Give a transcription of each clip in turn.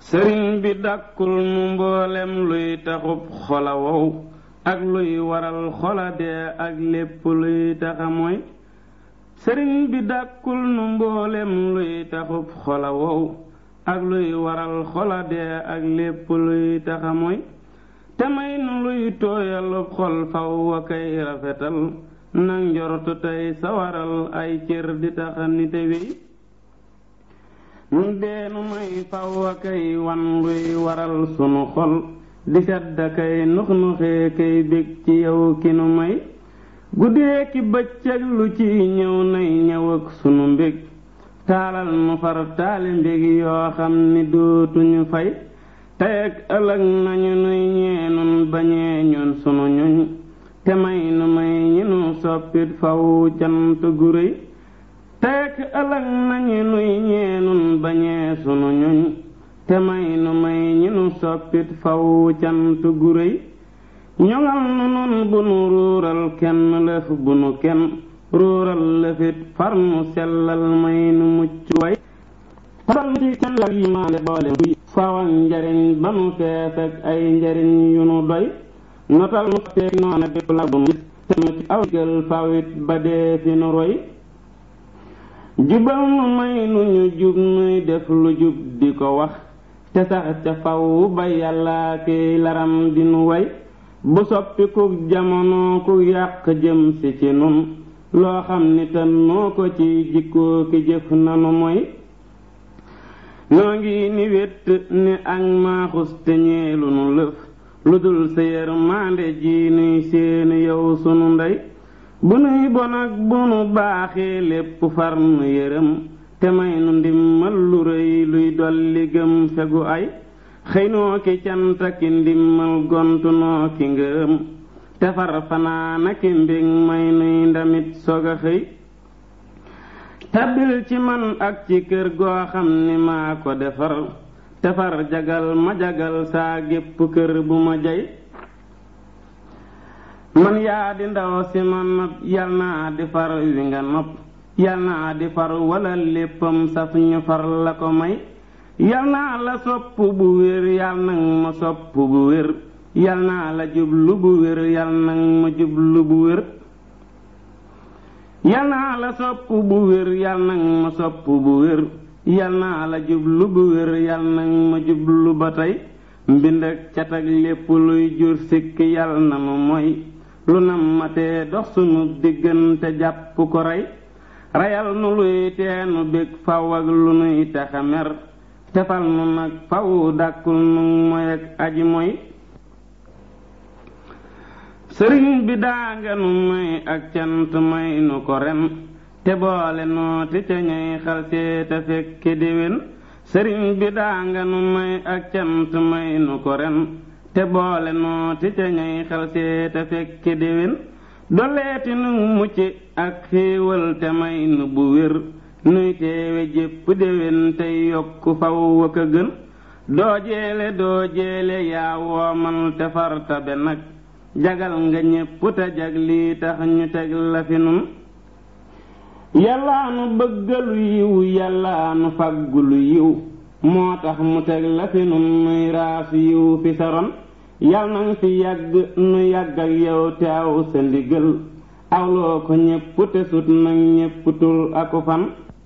sëriñ bi dàkkul nu mboolem luy taxub xola wow ak luy waral xola dee ak lépp luy taxa mooy sëriñ bi dàkkul nu mboolem luy taxub xola wow ak luy waral xola dee ak lépp luy taxa mooy te may nu luy tooyalub xol faw wa kay rafetal nag njortu tey sawaral ay cër di taxa nite wéy ñu deenu may faw wa kay wan luy waral sunu xol di sedd kay nux nuxee kay bég ci yow ki nu may guddee ki bëccëg lu ci ñëw nay ñëw ak sunu mbég taalal nu far taali mbég yoo xam ni dootuñu fay tey ak ëllëg nañu nuy ñeenun bañee ñun sunu ñuñ te may nu may ñi nu soppit faw cant gu réy tey ak ëllëg nañu nuy ñeenun bañee sunu ñuñ te may nu may ñi nu soppit faw cant gu réy ñoŋal nu nun bu nu ruural kenn lëf bu nu kenn ruural lëfit far nu sellal may nu mucc way xaral ci kenn ak yi maale boole duy fawal njariñ ba nu fees ak ay njariñ yu nu doy notal nu teeg noona bépp la bu nu gis te mu ci aw digal fawit ba dee fi nu roy jubal nu may nu ñu jub nuy def lu jub di ko wax te sax ca faw ba yàlla kiy laram di nu way bu soppi ku jamono ku yàq jëm si ci nun loo xam ni tan noo ko ci jikkoo ki jëf nanu mooy noo ngi ni wét ni ak maaxus te ñeelu nu lëf lu dul sa yërmande ji nuy seeni yow sunu ndey bu nuy bon ak bu nu baaxee lépp far nu yërëm te may nu ndimmal lu rëy luy dolli gëm fegu ay xëy noo ki canta ki ndimmal gontu noo ki ngërëm te far fanaana ki mbég may nuy ndamit sog a xëy tabbil ci man ak ci kër goo xam ni maa ko defar te far jagal ma jagal saa gépp kër bu ma jay man yaa di ndaw si ma nopp yal naa di far wi nga nopp yal naa di far wala léppam saf ñu far la ko may yal naa la sopp bu wér yal nag ma sopp bu wér yal naa la jublu bu wér yal nag ma jublu bu wér yal naa la sopp bu wér yal nag ma sopp bu wér yal naa la jublu bu wér yal nag ma jublu ba tey mbind ak cat ak lépp luy jur sikk yal na nu mooy lu nam ma tee dox sunu diggante jàpp ko rey reyal nu luy teenu bég faw ak lu nuy taxa mer tefal nu nag faw dàkkul nu moy ak aji moy sëriñ bi daanga nu may ak cant may nu ko ren te boole nooti ca ñay xal seeta fekke déwén sëriñ bi daanga nu may ak cant may nu ko ren te boole nooti ca ñay xal seeta fekke déwén doleeti nu mucc ak xéewal te may nu bu wér nuy teewe jépp déwén tey yokk faw wa ka gën doo jeele doo jeele yaa woomal te farta be nag jagal nga ñépp te jag lii tax ñu teg la fi nun yàllaa nu bëggalu yiw yàllaa nu faggulu yiw moo tax mu teg la fi nun nuy raas yiw fi saron yal nañ fi yàgg nu yàgg ak yow te aw sa ndigal awloo ko ñépp te sut nag ñépp tul aku fan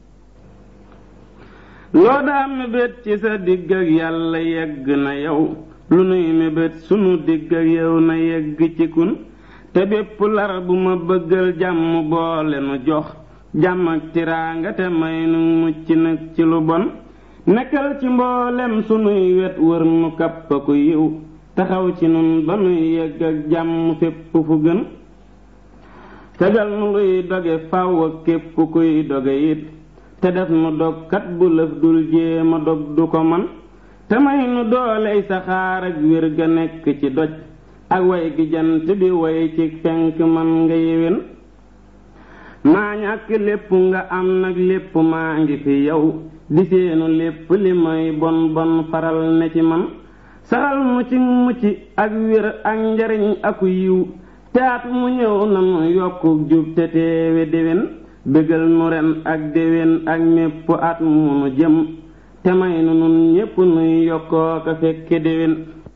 loo daa mébét ci sa digg ak yàlla yegg na yow lu nuy mébét sunu digg ak yow na yegg ci kun te bépp lar bu ma bëggal jàmm boole nu jox jàmm ak tiraanga te may nu mucc nag ci lu bon nekkal ci mboolem sunuy wet wër nu kapp ku yiw taxaw ci nun ba nuy yegg ak jàmm fépp fu gën tegal nu luy doge faw ak képp kuy doge it te def nu dogkat bu lëf dul jéema dog du ko man te may nu dooley saxaar ak wér ga nekk ci doj ak way gi jant bi way ci fenk man nga yéwén maa ñàkk lépp nga am nag lépp maa ngi fi yow di seenu lépp li may bon bon faral ne ci man saxal mu ci mucc ak wér ak njariñ aku yiw te at mu ñëw nanu yokku jub te teewe déwén bégal nu ren ak déwén ak mépp at mu nu jëm te may nu nun ñépp nuy yokkoo ka fekke déwén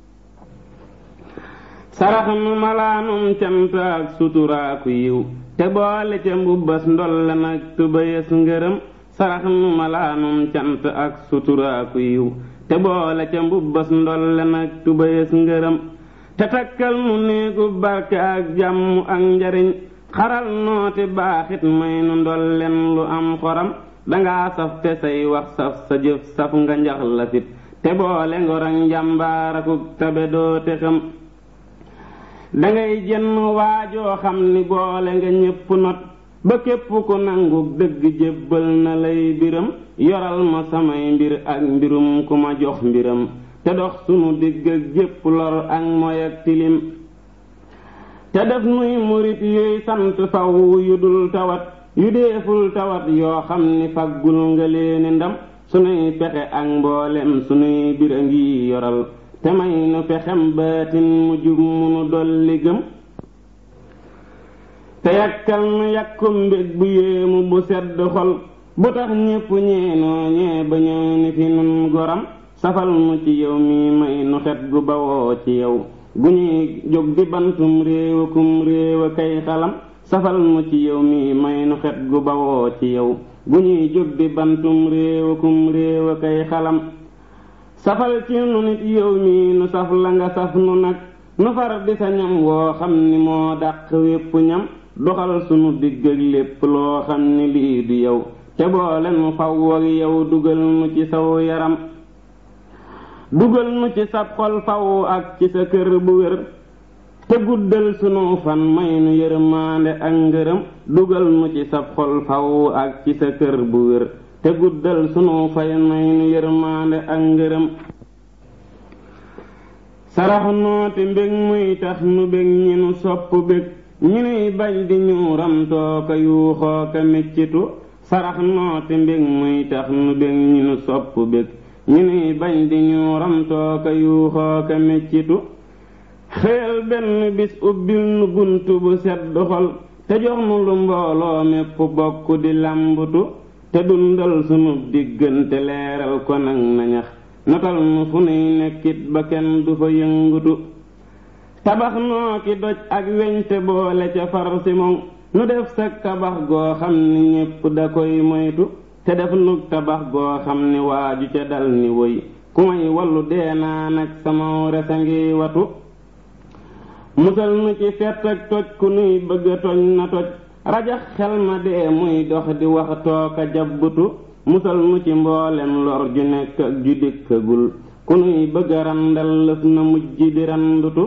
sarax nu malaanum cant ak suturaaku yiw te boole ca mbubbas ndolle nag tubayas ngërëm sarax nu malaanum cant ak suturaaku yiw te boole ca mbubbas ndolle nag tubayas ngërëm te takkal nu néegu barke ak jàmm ak njariñ xaral noote baaxit may nu ndolleen lu am xoram dangaa saf te say wax saf sa jëf saf nga njax lasit te boole ngor ak njàmbaarakuk tabe doo te xam dangay jenn waajoo xam ni boole nga ñépp not ba képp ku nangu dëgg jébbal na lay biram yoral ma samay mbir ak mbirum ku ma jox mbiram te dox sunu digg ak jépp lor ak moy ak tilim te def nuy murit yuy sant faw yu dul tawat yu deeful tawat yoo xam ni faggul nga leeni ndam sunuy pexe ak mboolem sunuy bira ngi yoral te may nu pexem baatin mu jub munu dolli gëm te yàkkal nu yàkkum mbég bu yéemu bu sedd xol bu tax ñépp ñeenoo ñee ba ñëw ni fi nun goram safal nu ci yow mi may nu xet gu bawoo ci yow gu ñuy jóg di bantum réewa kum réewa kay xalam safal nu ci yow mi may nu xet gu bawoo ci yow gu ñuy jóg di bantum réewa kum réewa kay xalam safal ci nu nit yow mi nu saf la nga saf nu nag nu far di sa ñam woo xam ni moo dàq wépp ñam doxal sunu digg ak lépp loo xam ni lii du yow te boole nu faw ak yow dugal nu ci saw yaram dugal nu ci sab xol faw ak ci sa kër bu wér te guddal sunu fan may nu yërmaande ak ngërëm dugal nu ci sab xol faw ak ci sa kër bu wér te guddal sunu fay may nu yërmaande ak ngërëm sarax noote mbég muy tax nu bég ñi nu sopp bég ñi nuy bañ di ñu ramtoo ka yuuxoo ka meccitu sarax noote mbég muy tax nu bég ñi nu sopp bég ñi nuy bañ di ñu ramtoo ka yuuxoo ka meccitu xëyal benn bis ubbil nu bunt bu sedd xol te jox nu lu mbooloo mépp bokk di làmbutu te dundal sunu diggante leeral ko nag nañax notal nu fu nuy nekkit ba kenn du fa yëngutu tabax noo ki doj ak weñ te boole ca far si moom nu def sa tabax goo xam ni ñépp da koy moytu te def nu tabax goo xam ni waaju ca dal ni woy ku may wallu dee naa nag sama resa ngi watu musal nu ci fett ak toj ku nuy bëgga toj na toj rajax xel ma dee muy dox di wax tooka jabbutu musal nu ci mboolem lor ju nekk ak ju dikkagul ku nuy bëgga randal lëf na mujj di randutu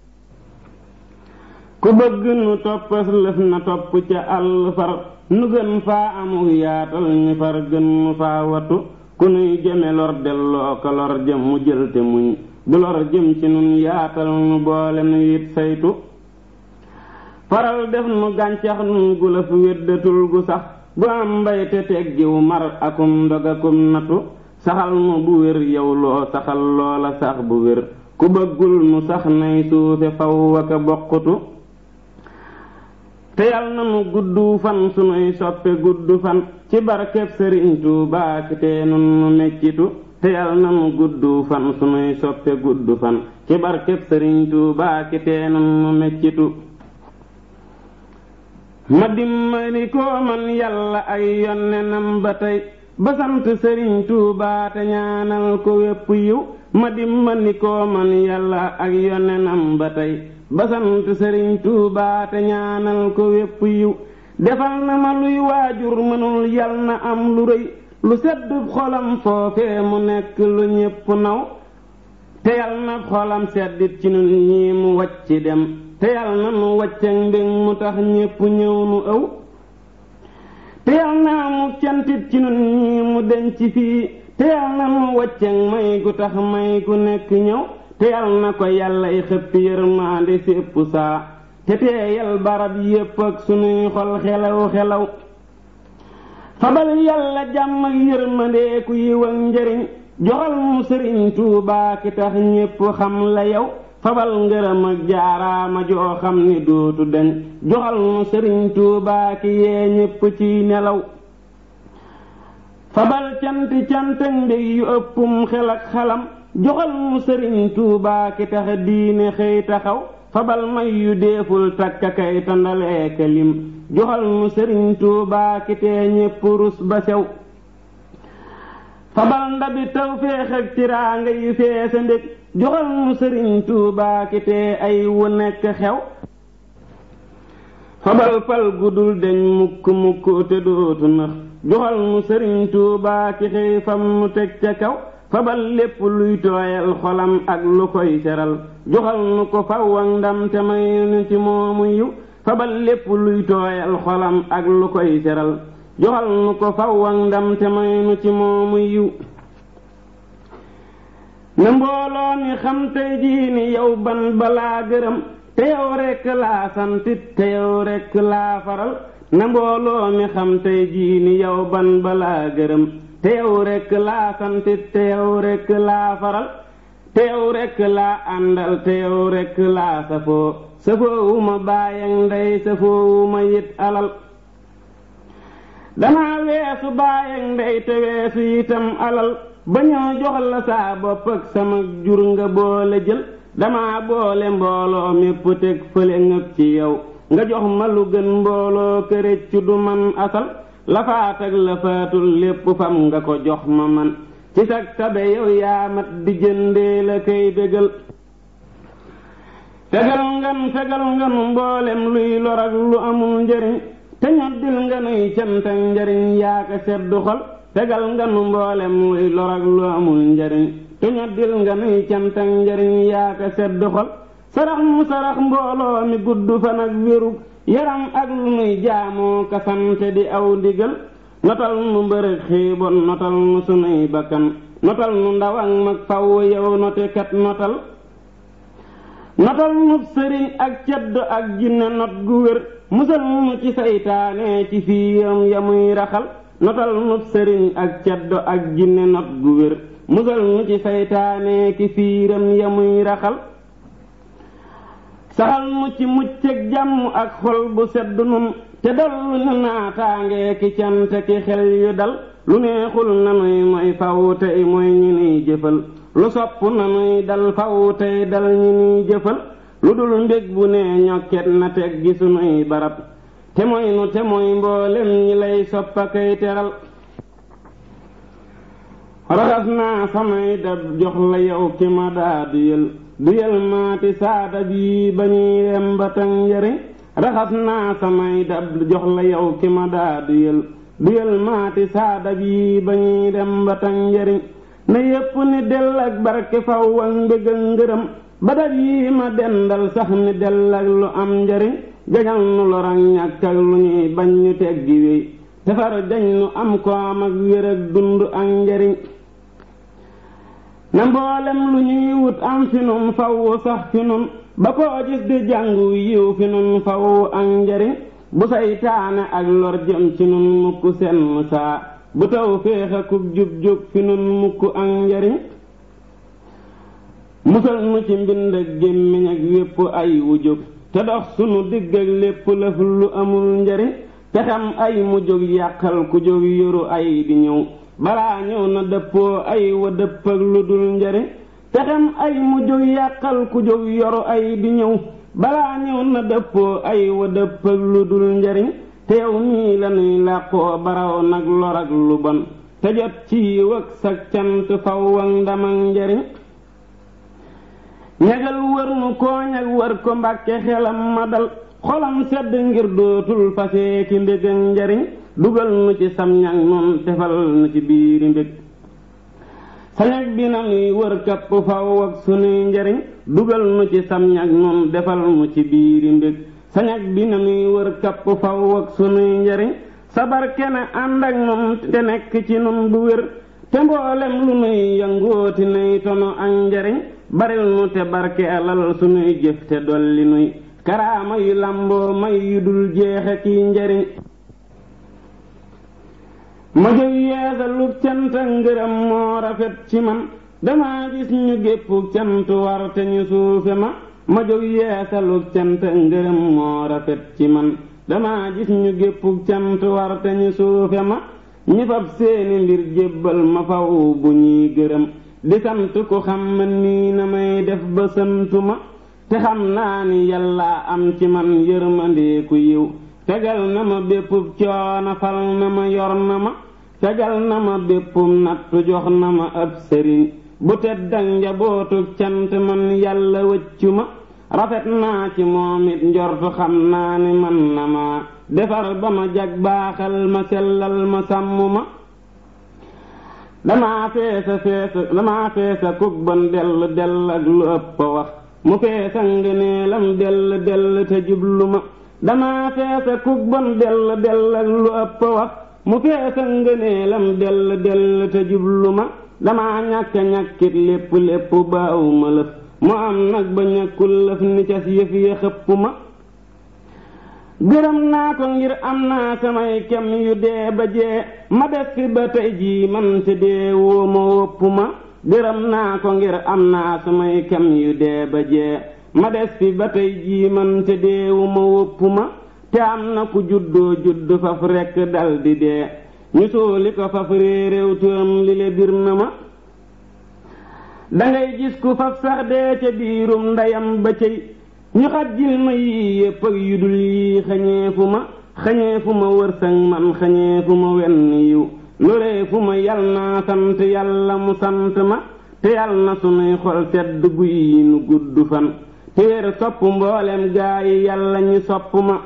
ku bëgg nu toppas lëf na topp ca àll far nu gën faa amul yaatal ñu far gën nu faa watu ku nuy jëme lor delloo ko lor jëm mu jël te muñ bu lor jëm ci nun yaatal nu boole nu it saytu faral def nu gàncax nun gu la fu weddatul gu sax gu am mbay te teggiw mar akum ndog akum natu saxal nu bu wér yow loo saxal loola sax bu wér ku bëggul nu sax nay suufe faw aka bokkutu te yal na nu gudd fan sunuy soppe gudd fan ci barkeb sëriñ Tuubaa ki te nun nu meccitu te yal na nu gudd fan sunuy soppe gudd fan ci barkeb sëriñ Tuubaa ki te nun nu meccitu ma dimmali ko man yàlla ay yonnenam ba tey ba sant sëriñ Tuubaa te ñaanal ko wépp yiw ma dimmali ko man yàlla ak yonnenam ba tey ba sant sëriñ Tuubaa te ñaanal ko wépp yiw defal na ma luy waajur mënul yal na am lu rëy lu sedd xolam foofee mu nekk lu ñépp naw te yal na xolam seddit ci nun ñii mu wacc dem te yal na nu wacceek mbég mu tax ñépp ñëw nu ëw te yal na mu cantit ci nun ñii mu denc fii te yal na nu wacceek may gu tax may gu nekk ñëw te yal na ko yàllay xëppi yërmaande sépp saa te teeyal barab yépp ak sunuy xol xelaw xelaw fabal yàlla jàmm ak yërmandee ku yiw ak njëriñ joxal mu sëriñ Tuubaa ki tax ñépp xam la yow fabal ngërëm ak jaaraama joo xam ni dootu deñ joxal mu sëriñ Tuubaa ki yee ñépp ciy nelaw fabal canti cantag mbég yu ëppum xel ak xalam joxal mu sëriñ tuubaa ki tax diine xëy taxaw fabal may yu deeful takka kay tandaleeka lim joxal mu sëriñ tuubaa ki tee ñépp rus ba sew fabal ndabi tawféex ak tiraanga yu feesa ndég joxal mu sëriñ tuubaa ki tee ay wu nekk xew fabal fal gudul deñ mukk mukk te dootu nax joxal mu sëriñ tuubaa ki xëy fam nu teg ca kaw fabal lépp luy tooyal xolam ak lu koy seral joxal nu ko faw ak ndam te may nu ci moomu yiw fabal lépp luy tooyal xolam ak lu koy seral joxal nu ko faw ak ndam te may nu ci moomu yiw na mbooloo mi xam tey jii ni yow ban balaa gërëm te yow rekk laa santit te yow rekk laa faral na mbooloo mi xam tey jii ni yow ban balaa gërëm te yow rekk laa santit te yow rekk laa faral te yow rekk laa àndal te yow rekk laa safoo safoowu ma baayang ndey safoowu ma yit alal dama weesu baayang ndey te weesu itam alal ba ñëw jox la saa bopp ak sama jur nga boole jël dama boole mbooloo mépp teg fële ngëp ci yow nga jox ma lu gën mbooloo këréccu du man asal lafaat ak lafaatul lépp fam nga ko jox ma man ci sag tabe yow yaa mat di jëndee la kay bégal fegal ngan fegal nganu mboolem luy lor ak lu amul njariñ te ñoddil nga nuy cant ak njariñ yaa ko seddu xol fegal nganu mboolem luy lor ak lu amul njariñ te ñoddil nga nuy cant ak njariñ yaa ko seddu xol sarax mu sarax mbooloo mi gudd fan ak wéru yaram ak lu nuy jaamoo kasante di aw ndigal notal nu mbërëg xiibon notal nu sunuy bakkan notal nu ndaw ak mag faw yow notekat notal notal nu sëriñ ak ceddo ak jinne not gu wér musal nu ci saytaane ci fiiram ya muy raxal notal nu sëriñ ak ceddo ak jinne not gu wér musal nu ci saytaane ki fiiram ya muy raxal saxal nu ci mucc ak jàmm ak xol bu sedd nun te dollu nu naataange ki cant ki xel yu dal lu neexul nanuy mooy faw tey mooy ñi nuy jëfal lu sopp nanuy dal faw tey dal ñi nuy jëfal lu dul mbég bu nee ñokket na teg gi sunuy barab te mooy nu te mooy mboolem ñi lay soppa kay teral raxas naa samay dab jox la yow ki ma daa duyal duyal maati saada bii ba ñuy dem ba tan njariñ raxas naa samay dab jox la yow ki ma daa duyal duyal maati saada bii ba ñuy dem ba tan njariñ na yépp ni dell ak barke faw ak mbég ak ngërëm ba dab yii ma dendal sax ni dell ak lu am njariñ jañal nu lorag ñàkk ak lu ñuy bañ ñu teggi wéy tefar jañ nu am ko am ak wér ak dund ak njariñ na mboolem lu ñuy wut am fi nun faw sax fi nun ba koo gis di jàngu yiw fi nun faw ak njariñ bu saytaane ak lor jëm ci nun mukk senn saa bu taw féex akub jub jub fi nun mukk ak njariñ musal nu ci mbind ak gémmiñ ak wépp ay wu jóg te dox sunu digg ak lépp lëf lu amul njariñ te xam ay mu jóg yàqal ku jóg yoru ay di ñëw balaa ñëw na dëppoo ay wa dëpp ak lu dul njariñ te xam ay mu jóg yàqal ku jóg yoru ay di ñëw balaa ñëw na dëppoo ay wa dëpp ak lu dul njariñ te yow nii la nuy làqoo baraw nag lor ak lu bon te jot ci yiw ak sag cant faw ak ndam ak njariñ ñagal wër nu kooñ ak wër ko mbàkke xelam ma dal xolam sedd ngir dootul fasee ki mbég ak njariñ dugal nu ci sam ñag noon tefal nu ci biiri mbég sañag bi na nuy wër kapp faw ak sunuy njariñ dugal nu ci sam ñag noon defal nu ci biiri mbég sañag bi na nuy wër kapp faw ak sunuy njariñ sabar kene ànd ak nun te nekk ci nun bu wér te mboolem lu nuy yangooti nuy tono ak njariñ baril nu te barke alal sunuy jëf te dolli nuy karaama yu lamboo may yu dul jeexe kiy njariñ ma jóg yeesalub cant ak ngërëm moo rafet ci man dama gis ñu géppuk cant war te ñu suufe ma ma jóg yeesalub cant ak ngërëm moo rafet ci man dama gis ñu géppuk cant war te ñu suufe ma ñi fab seeni mbir jébbal ma faw bu ñuy gërëm di sant ku xam man nii na may def ba santu ma te xam naa ni yàlla am ci man yërmandeeku yiw tegal na ma béppub coono fal na ma yor na ma tegal na ma béppub nattu jox na ma ab sëriñ bu teddak njabootuk cant man yàlla wëccu ma rafet naa ci moom it njortu xam naa ni man na ma defar ba ma jag baaxal ma sellal ma sàmm ma damaa feesa feesa damaa feesa kuk bon dell dell ak lu ëpp wax mu feesa ngëneelam dell dell te jublu ma damaa feesa kuk bon dell dell ak lu ëpp wax mu feesa ngëneelam dell dell te jublu ma damaa ñàkk ñàkkit lépp lépp baaw ma lëf mu am nag ba ñàkkul lëf ni cas yëf ya xëpp ma gërëm naa ko ngir am naa samay kem yu dee ba jee ma def fi ba tey jii man te dee woo ma wopp ma gërëm naa ko ngir am naa samay kem yu dee ba jee ma des fi ba tey jii man te dee wu ma wopp ma te am na ku juddoo judd faf rekk dal di dee ñu suuli ko faf réeréew turam li le bir na ma dangay gis ku faf sax dee ca biirum ndeyam ba cëy ñu xajjil ma yii yépp ak yudul yii xañeefu ma xañeefu ma wërsëg man xañeefu ma wenn yiw loreefu ma yal naa sant yàlla mu sant ma te yal na sunuy xol sedd guy nu gudd fan te wér sopp mboolem gaa yi yàlla ñi sopp ma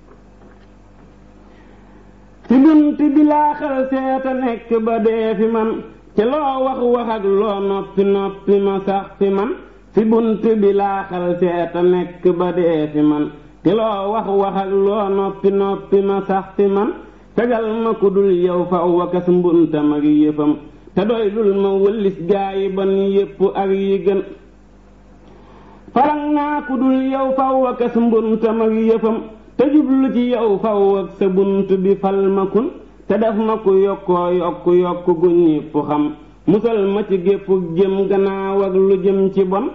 ci bunt bi laa xal seeta nekk ba dee fi man te loo wax wax ak loo noppi noppi ma sax fi man fi bunt bi laa xal seeta nekk ba dee fi man te loo wax wax ak loo noppi noppi ma sax fi man tegal ma ku dul yow fa wakas mbuntam ak yëfam te doy lul ma wëllis gaa yi ban yépp ak yi gën falang naa ku dul yow fa wakas mbuntam ak yëfam te jublu ci yow faw ak sa bunt bi fal ma kun te def ma ku yokkoo yokk yokk gu ñépp xam musal ma ci gépp jëm gannaaw ak lu jëm ci bon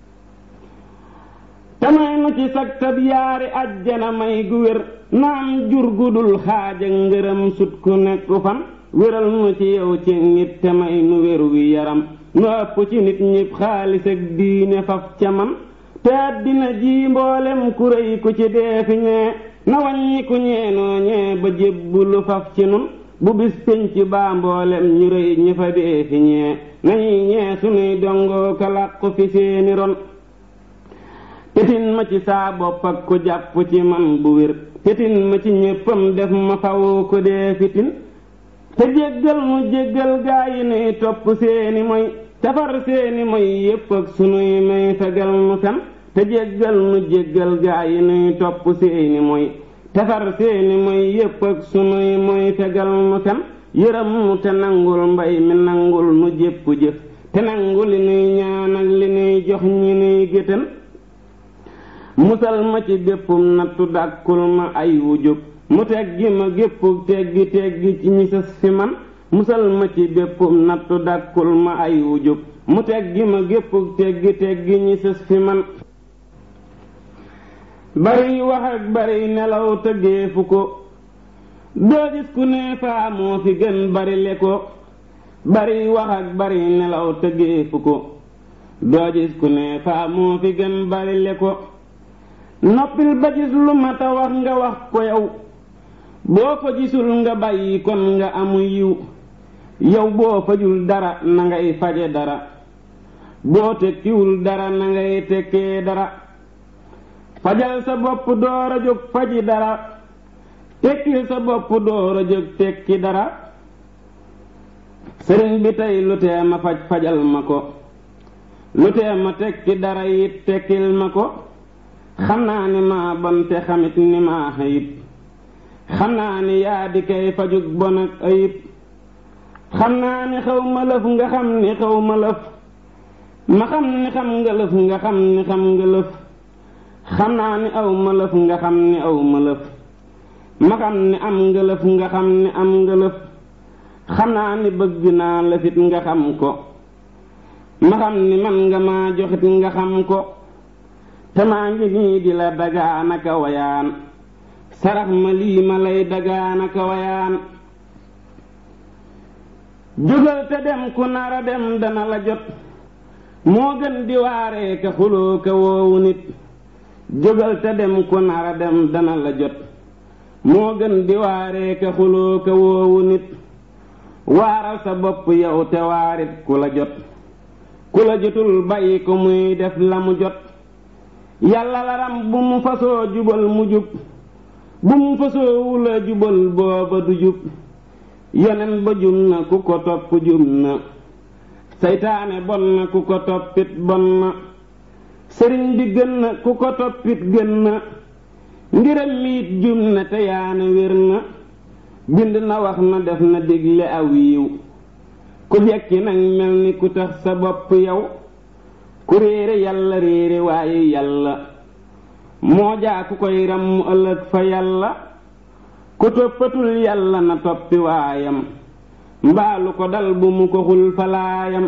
te may nu ci sag tab yaari ajjana may gu wér naam jur gudul xaaj ak ngërëm sut ku nekk fan wéral nu ci yow ci nit te may nu wér wi yaram nu ëpp ci nit ñépp xaalis ak diine faf ca man te àddina ji mboolem ku rëy ku ci dee fi ñee na wàññi ku ñeenoo ñee ba jébbulu faf ci nun bu bis pénc baa mboolem ñu rëy ñi fa dee fi ñee nañuy ñee sunuy dongoo ka làqu fi seeni ron tetin ma ci saa bopp ak ku jàpp ci man bu wér tetin ma ci ñéppam def ma faw ko dee fitin te jéggal mu jéggal gaa yi nuy topp seeni moy tafar seeni moy yépp ak sunuy may fegal nu fen te jéggal nu jéggal gaa yi nuy topp seeni moy tafar seeni moy yépp ak sunuy moy fegal nu fen yërëm nu te nangul mbay mi nangul nu jépp jëf te nangu li nuy ñaan ak li nuy jox ñi nuy géttan musal ma ci béppum nattu dàkkul ma ay wu jóg mu teggi ma gépp teggi teggi ci ñi sës fi man musal ma ci béppum nattu dàkkul ma ay wu jóg mu teggi ma gépp teggi teggi ñi sës fi man bari wax ak bari nelaw tëggeefu ko doo gis ku ne faa moo fi gën bari le ko bari wax ak bari nelaw tëggeefu ko doo gis ku ne faa moo fi gën bari le ko noppil ba gis lu mata wax nga wax ko yow boo ko gisul nga bàyyi kon nga amu yiw yow boo fajul dara na ngay faje dara boo tekkiwul dara na ngay tekkee dara fajal sa bopp door a jóg faji dara tekkil sa bopp door a jóg tekki dara sëriñ bi tey lu tee ma faj fajal ma ko lu tee ma tekki dara it tekkil ma ko xam naa ni maa bon te xamit ni maa ayib xam naa ni yaa di kay fajug bon ak ayib xam naa ni xaw ma lëf nga xam ni xaw ma lëf ma xam ni xam nga lëf nga xam ni xam nga lëf xam naa ni aw ma lëf nga xam ni aw ma lëf ma xam ni am nga lëf nga xam ni am nga lëf xam naa ni bëgg naa lëfit nga xam ko ma xam ni man nga maa joxit nga xam ko te maa ngi nii di la dagaanaka wayaan sarax ma lii ma lay dagaanaka wayaan jógal te dem ku nara dem dana la jot moo gën di waaree ka xuloo ka woowu nit jógal te dem ku nara dem dana la jot moo gën di waaree ka xuloo ka woowu nit waaral sa bopp yow te waarit ku la jot ku la jotul bàyyi ko muy def la mu jot yàlla laram bu mu fasoo jubal mu jub bu mu fasoo wula jubal booba du jub yonen ba jum na ku ko topp jum na seytaane bon na ku ko toppit bon na sëriñ bi gën na ku ko toppit gën na ngiram miit jum na te yaane wér na bind na wax na def na digle aw yiw ku jekki nag mel ni ku tax sa bopp yow ku réere yàlla réere waaye yàlla moo jaa ku koy ràmm ëllëg fa yàlla ku toppatul yàlla na toppi waayam mbaalu ko dal bu mu ko xul falaayam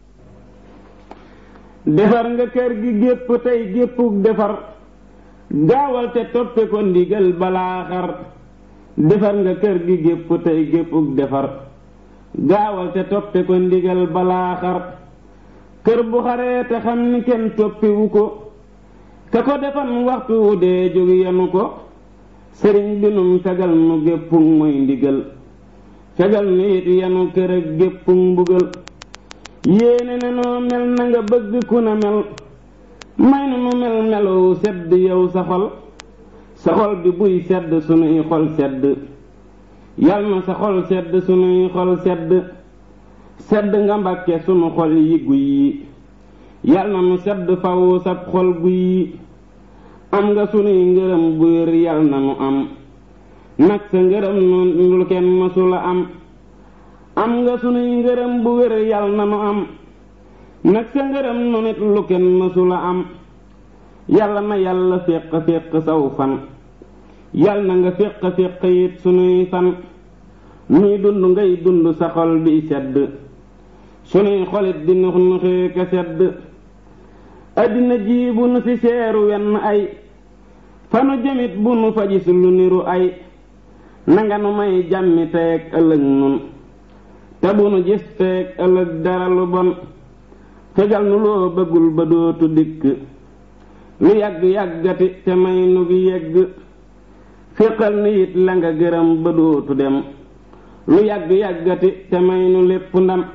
defar nga kër gi gépp tey géppuk defar gaawal te toppe ko ndigal balaa xar defar nga kër gi gépp tey géppuk defar gaawal te toppe ko ndigal balaa xar kër bu xaree te xam ni kenn toppiwu ko ka ko defan waxtu wu dee jóg yenu ko sëriñ bi num fegal nu géppug mooy ndigal fegal nu it yenu kër ak géppug mbugal yéene ne noo mel na nga bëgg ku na mel may nu nu mel melow sedd yow sa xol sa xol bi buy sedd sunuy xol sedd yal na sa xol sedd sunuy xol sedd sedd nga mbàkke sunu xol yi guy yi yal na nu sedd faw sab xol guy yi am nga sunuy ngërëm bu wér yal na nu am nag sa ngërëm nu lu kenn mësula am am nga sunuy ngërëm bu wér yal na nu am nag sa ngërëm nu nit lu kenn mësula am yàlla na yàlla féq féq saw fan yal na nga féq féq it sunuy fan nuy dund ngay dund sa xol bi sedd sunuy xolit di nux nuxee ka sedd addina ji bu nu ci seeru wenn ay fanu jëmit bu nu fa gis lu niru ay nanga nu may jàmmi teeg ëllëg nun te bu nu gis teeg ëllëg dara lu bon fegal nu loo bëggul ba dootu dikk lu yàgg yàggati te may nu gi yegg féqal ni it la nga gërëm ba dootu dem lu yàgg yàggati te may nu lépp ndam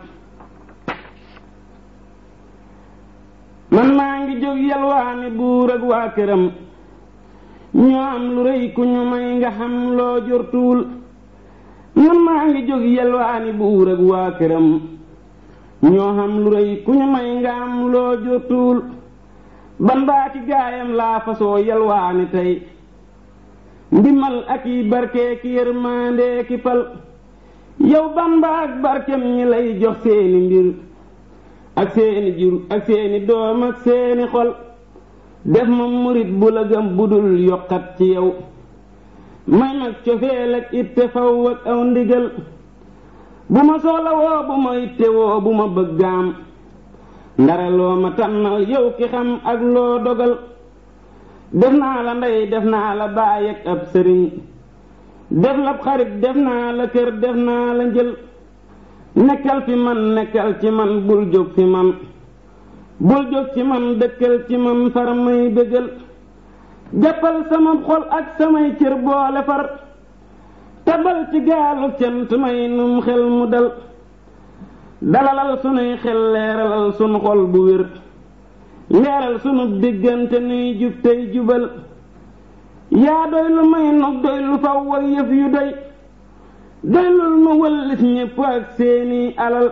man maa ngi jóg yalwaani buur ak waa këram ñoo am lu rëy ku ñu may nga xam loo jortuwul man maa ngi jóg yalwaani buur ak waa këram ñoo xam lu rëy ku ñu may nga am loo jortuwul ban baa ci gaayam laa fasoo yalwaani tey ndimal ak yi barke ki yërmande ki pal yow ban ba ak barkem ñi lay jox seeni mbir ak seeni jur ak seeni doom ak seeni xol def ma murit bu la gëm budul yokkat ci yow may mag cofeel ak itte faw ak aw ndigal bu ma soxla woo bu ma itte woo bu ma bëggaam ndare loo ma tànnal yow ki xam ak loo dogal def naa la ndey def naa la baay ak ab sëriñ def la xarit def naa la kër def naa la njël nekkal fi man nekkal ci man bul jóg fi man bul jóg ci man dëkkal ci man far may dëggal jàppal sama xol ak samay cër boole far tabal ci gaalu cant may num xel mu dal dalalal sunuy xel leeralal sunu xol bu wér leeral sunu diggante nuy jub tey jubal yaa doy lu may nog doy lu faw ak yëf yu doy doylul ma wëllis ñépp ak seeni alal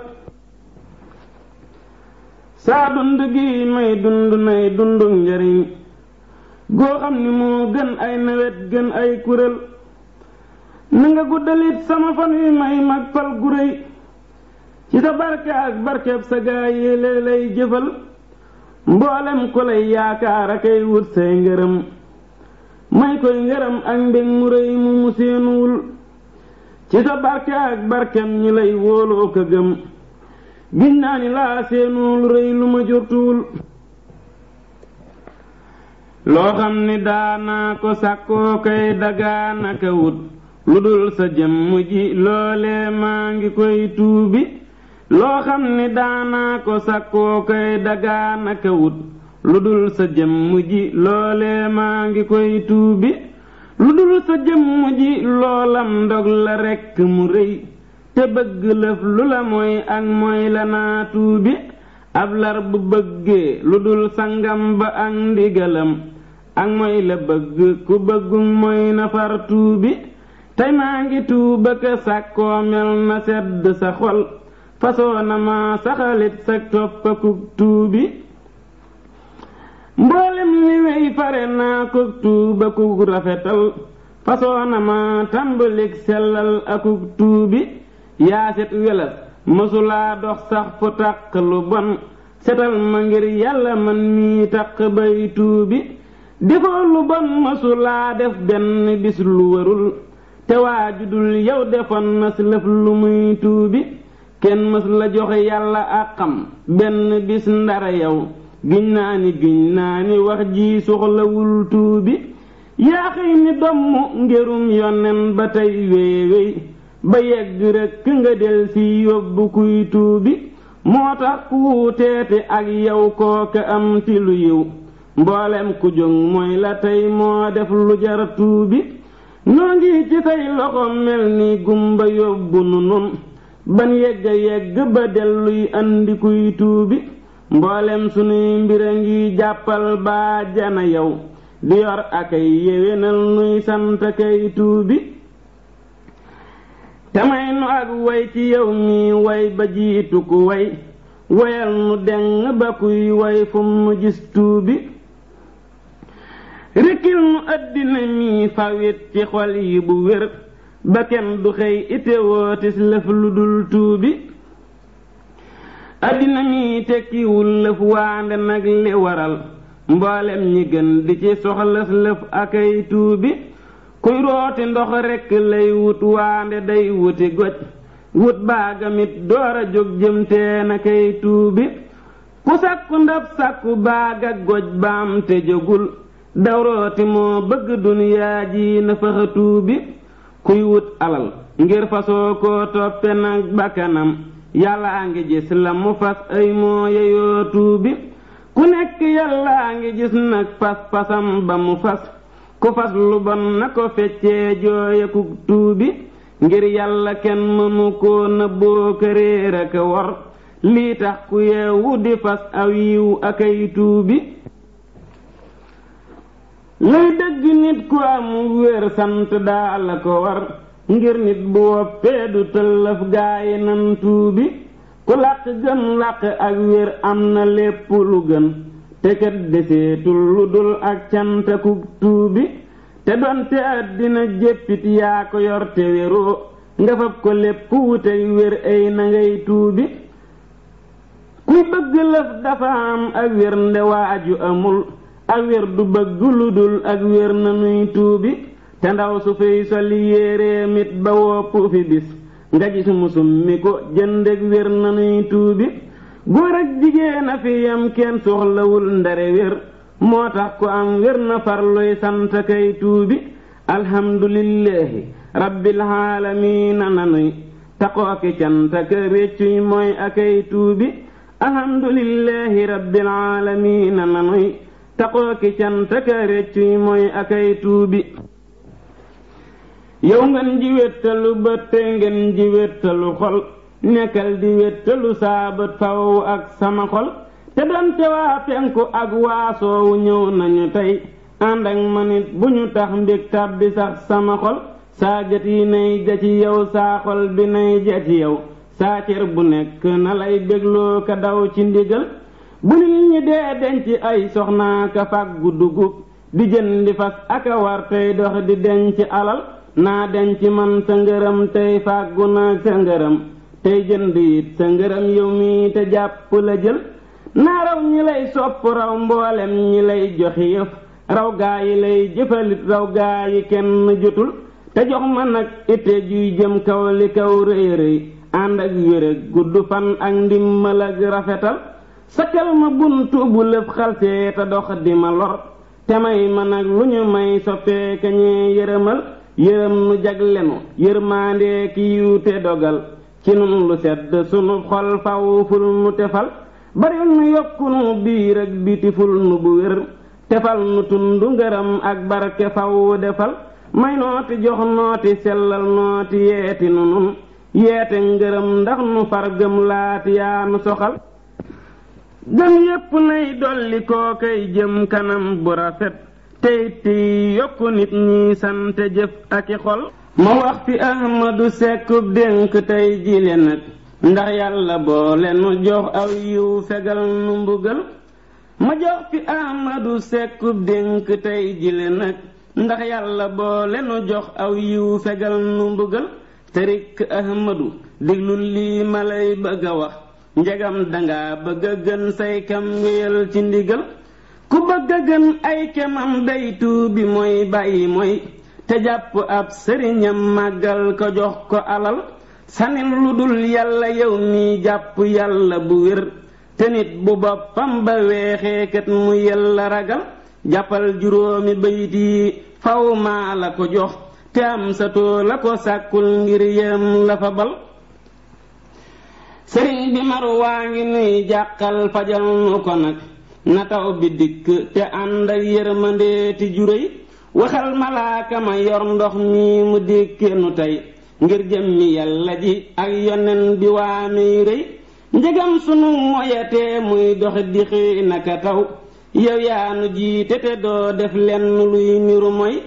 saa dund gi may dund nay dundu njariñ goo xam ni moo gën ay nawet gën ay kurél na nga guddalit sama fan wi may mag fal gu réy ci sa barke ak barkeb sa gaa yéele lay jëfal mboolem ku lay yaakaar akay wut say ngërëm may koy ngërëm ak mbég mu réy mu mu seenuwul ci sa barke ak barkem ñi lay wóoloo ko gëm giñ naa ni laa seenuwul rëy lu ma jortuwul loo xam ni daanaa ko sàkkoo koy dagaanaka wut lu dul sa jëmm ji loolee maa ngi koy tuubi loo xam ni daanaa ko sakkoo koy dagaanaka wut lu dul sa jëmm ji loolee maa ngi koy tuubi lu dul sa jëmm ji loolam ndog la rekk mu rëy te bëgg lëf lu la mooy ak mooy la naa tuubi ab lar bu bëggee lu dul sangam ba ak ndigalam ak mooy la bëgg ku bëggu mooy na far tuubi tey maa ngi tuuba ka sàkkoo mel na sedd sa xol fasoo na ma saxalit sa toppakuk tuubi mboolem li wey fare naa ko tuuba kuk rafetal fasoo na ma tàmbalik sellal akuk tuubi yaaset welas mësulaa dox sax fu taq lu bon setal ma ngir yàlla man mii taq bay tuubi defoo lu bon mësulaa def benn bis lu warul te waajudul yow defoon na si lëf lu muy tuubi kenn mës la joxe yàlla àqam benn bis ndara yow giñ naa ni giñ naa ni wax ji soxlawul tuubi yaa xëy ni domm ngerum yonen ba tey wéewéy ba yegg rekk nga del si yóbbu kuy tuubi moo tax ku wuuteete ak yow kooka am ti lu yiw mboolem ku jóg mooy la tey moo def lu jar tuubi noo ngi ci say loxo mel ni gumba yóbbu nu nun ban yegga yegg ba delluy andi kuy tuubi mboolem sunuy mbira ngi jàppal baa jana yow di yor akay yéwénal nuy sant kay tuubi te may nu ak way ci yow mi way ba jiitu ku way wayal nu deng ba kuy way fu mu gis tuubi rikkil nu àddina mi fawit ci xol yi bu wér ba kenn du xëy ite wootis lëf lu dul tuubi àddina mi tekkiwul lëf waande nag li waral mboolem ñi gën di ci soxlas lëf akay tuubi kuy rooti ndox rekk lay wut waande day wuti goj wut baagamit door a jóg jëmtee na kay tuubi ku sàkku ndab sàkku baaga goj baam te jógul dawrooti moo bëgg duniyaa ji na faxa tuubi kuy wut alal ngir fasoo koo toppe nag bakkanam yàllaa ngi gis la mu fas ay moo yeyoo tuubi ku nekk yàllaa ngi gis nag fas fasam ba mu fas ku fas lu bon na ko feccee jooye ku tuubi ngir yàlla kenn mënu koo nëbboo këréer ak wor lii tax ku yeewu di fas aw yiw akay tuubi lay dëgg nit ku am wér sant daa la ko war ngir nit bu woppee du tëllëf gaayi nan tuubi ku làq gën làq ak wér am na lépp lu gën te kat deseetul lu dul ak cantaku tuubi te donte àddina jéppit yaa ko yor te wéroo nga fab ko lépp wutey wér ay na ngay tuubi kuy bëgg lëf dafa am ak wér nde waaju amul ak wér du bëgg lu dul ak wér na nuy tuubi te ndaw su fiy soli yéeréem it ba wopp fi bis nga gis musum mi ko jëndeg wér na nuy tuubi góor ak jigéen a fi yam kenn soxlawul ndare wér moo tax ku am wér na farluy sant kay tuubi alhamdulillahi rabbil aalamiina nanuy taqooki cant ak réccuy mooy akay tuubi alhamdulillahi rabbil aalamiina nanuy taqooki cant ak réccuy mooy akay tuubi yow ngeen ji wéttalu bët te ngeen ji wéttalu xol nekkal di wéttalu saabat faw ak sama xol te donte waa penku ak waa soowu ñëw nañu tey ànd ak ma nit bu ñu tax mbég tàbbi sax sama xol saa gët yi nay ja ci yow saa xol bi nay ja ci yow saa cër bu nekk na lay bégloo ka daw ci ndigal bu nit ñi dee denc ay soxnaa ka fàggu dugub di jëndi fas aka war tey dox di denc alal naa denc man sa ngërëm tey fàggu naag sa ngërëm tey jënd it sa ngërëm yow mi te jàpp la jël naa raw ñi lay sopp raw mboolem ñi lay joxi yëf raw gaa yi lay jëfalit raw gaa yi kenn jotul te jox ma nag ite juy jëm kaw li kaw rëy rëy ànd ak wéreg gudd fan ak ndimmal ak rafetal sakkal ma buntu bu lëf xalsee te dox di ma lor te may ma nag lu ñu may soppee ka ñee yërëmal yërëm nu jaglenu yërmaandee ki yiw te dogal ci nun lu sedd sunu xol faw ful nu tefal bari nu yokku nu biir ak biti ful nu bu wér tefal nu tundu ngërëm ak barke faw defal may nooti jox nooti sellal nooti yeeti nu nun yeete ngërëm ndax nu far gëm laati yaa nu soxal gëm yépp nay dolli koo kay jëm kanam bu rafet tey ti yokku nit ñi sant jëf ak i xol ma wax fi ahmadu sekkub dénk tey jile nag ndax yàlla boole nu jox aw yiw fegal nu mbugal ma jox fi ahmadu sekkub dénk tey jile nag ndax yàlla boole nu jox aw yiw fegal nu mbugal te rikk ahmadu diglul lii ma lay bëgg a wax njegam danga bëgg a gën say kam wéyal ci ndigal ku bëgg a gën ay kemam day tuubi mooy bàyyi mooy te jàpp ab sëriñam màggal ko jox ko alal sanil lu dul yàlla yow mi jàpp yàlla bu wér te nit bu boppam ba weexee kat mu yàlla ragal jàppal juróomi bayit yi faw maa la ko jox te am sa too la ko sàkkul ngir yem la fa bal sëriñ bi mar waa ngi nuy jàqal fajal nu ko nag na taw bi dikk te ànd ak yërmandeeti juréy waxal malaaka ma yor ndox mi mu dékke nu tey ngir jëmmi yàlla ji ak yonen bi waa muy rëy njëgam sunu moyatee muy dox di xëy naka taw yow yaa nu jiite te doo def lenn luy niru moy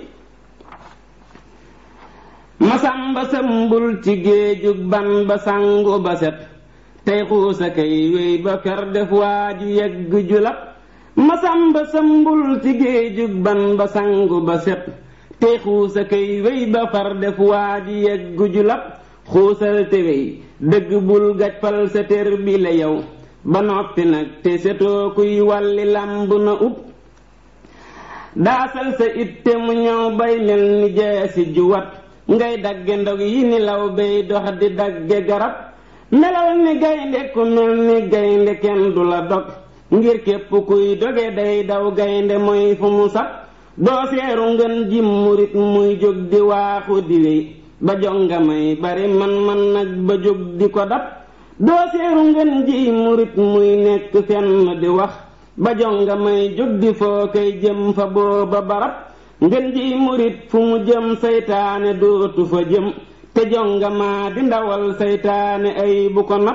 masamba sëmbul ci géejug ban ba sangu ba set tey xuusa kay wéy ba fer def waa ju yegg julab masamba sëmbul ci géejug ban ba sangu ba set tey xuusa kay wéy ba far def waa ju yegg julab xuusal te wéy dëgg bul gajfal sa tér bi la yow ba noppi nag te setoo kuy wàlli làmb na ub daasal sa itte mu ñëw bay mel ni jeesi juwat ngay dagge ndog yi ni law bay dox di dagge garab melal ni gaynde ku mel ni gaynde kenn du la dog ngir képp kuy doge day daw gaynde mooy fu mu sax doo seeru ngën ji murit muy jóg di waaxu di wéy ba jonga may bari man man nag ba jóg di ko dab doo seeru ngën ji murit muy nekk fenn di wax ba jonga may jóg di foo koy jëm fa booba barab ngën ji murit fu mu jëm saytaane dootu fa jëm te jonga maa di ndawal saytaane ay bu ko nab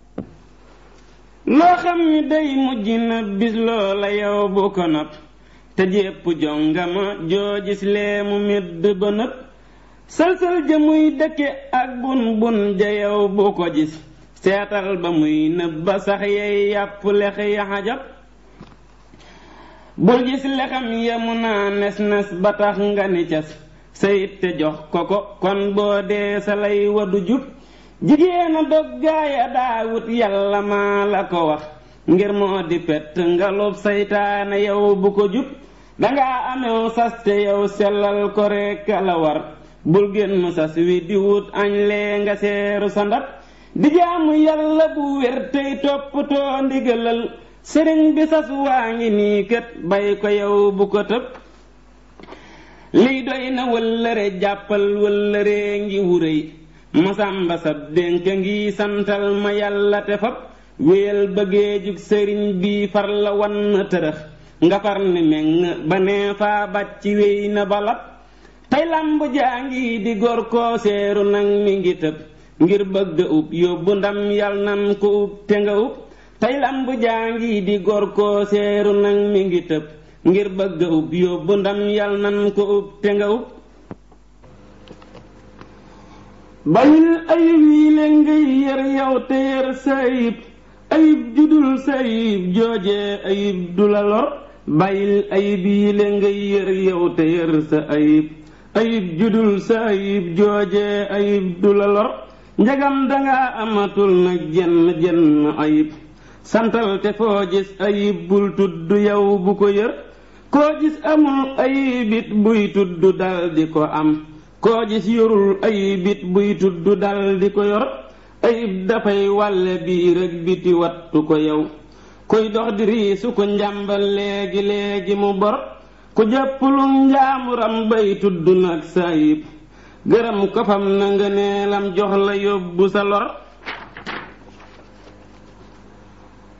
loo xam ni day mujj na bis loola yow bu ko nab te jépp jonga ma joo gis lee mu medd ba nëb sël-sël ja muy dëkke ak bun bun ja yow bu ko gis seetal ba muy nëb ba sax yey yàpp lex ya xajab bul gis lexam ya mu naa nes nes ba tax nga ni cas sayit te jox ko ko kon boo dee sa lay wadu jub jigéena dog gaaya daawut yàlla maa la ko wax ngir moo di pett ngalub saytaane yow bu ko jub dangaa amew sas te yow sellal ko rekk la war bul génn sas wi di wut añ lee nga seeru sa ndab di jaamu yàlla bu wér tey toppatoo ndigalal sëriñ bi sas waa ngi nii kët bay ko yow bu ko tëb lii doy na wëllëre jàppal wëllëree ngi wuréy masamba sab dénk ngi santal ma yàlla te fab wéyal bëggee jug sëriñ bi far la wan tërëx nga far ni meng ba nee faa bàcc wéy na balab tey lamb jaa ngi di gor koo seeru nag mi ngi tëb ngir bëgg ub yóbbu ndam yal nan ko ub te nga ub tey lamb jaa ngi di gor koo seeru nag mi ngi tëb ngir bëgg ub yóbbu ndam yal nan ko ub te nga ub bayil ayib yi le ngay yër yow te yër sa ayib ayib judul sa ayib joojee ayib du la lor bayil ayib yi le ngay yër yow te yër sa ayib ayib judul sa ayib joojee ayib du la lor njagam danga amatul nag jenn jenn ayib santal te foo gis ayib bul tudd yow bu ko yër koo gis amul ayibit buy tudd dal di ko am koo gis yorul ayibit buy tudd dal di ko yor ayib dafay wàlle biir ak biti wattu ko yow kuy dox di riisu ko njàmbal léegi léegi mu bor ku jàppulum njaamuram bay tudd nag sa ayib gërëm ko fam na nga neelam jox la yóbbu sa lor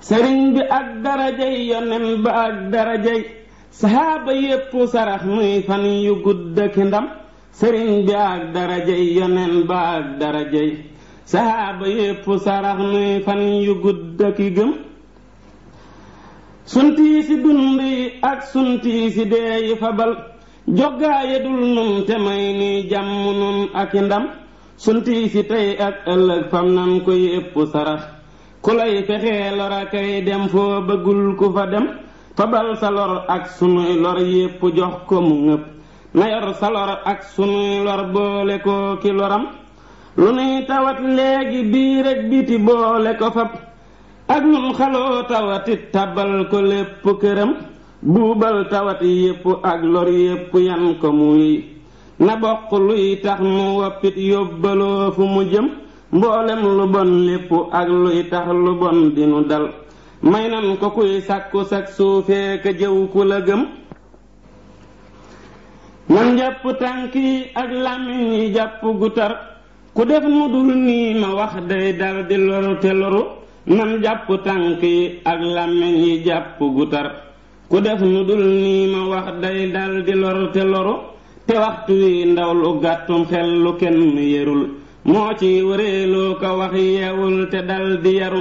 sëriñ bi ak darajay yonen ba ak darajay saxaaba yépp sarax muy fan yu gudd ki ndam sëriñ bi ak darajay yonen ba ak darajay saxaaba yépp sarax muy fan yu gudd ki gëm suntii si dund yi ak suntii si dee yi fabal joggaaye dul nun te may ni jàmm nun ak i ndam suntii si tey ak ëllëg fam nan ko yépp sarax ku lay fexee lora kay dem foo bëggul ku fa dem fabal sa lor ak sunuy lor yépp jox ko mu ngëpp na yor sa lor ak sunuy lor boole ko ki loram lu nuy tawat léegi bii rek biti boole ko fab ak nun xaloo tawatit tabal ko lépp këram buubal tawat yépp ak lor yépp yan ko muy na bokk luy tax mu woppit yóbbaloo fu mu jëm mboolem lu bon lépp ak luy tax lu bon dinu dal may nan ko kuy sàkku sak suufee ka jëw ku la gëm nan jàpp tànk yi ak làmmiñ yi jàpp gu tar ku def nu dul nii ma wax day dal di loru te loru nan jàpp tànk yi ak làmmiñ yi jàpp gu tar ku def nu dul nii ma wax day dal di loru te loru te waxtu wi ndaw lu gàttum xel lu kenn yërul moo ci wëreeloo ko wax yeewul te dal di yaru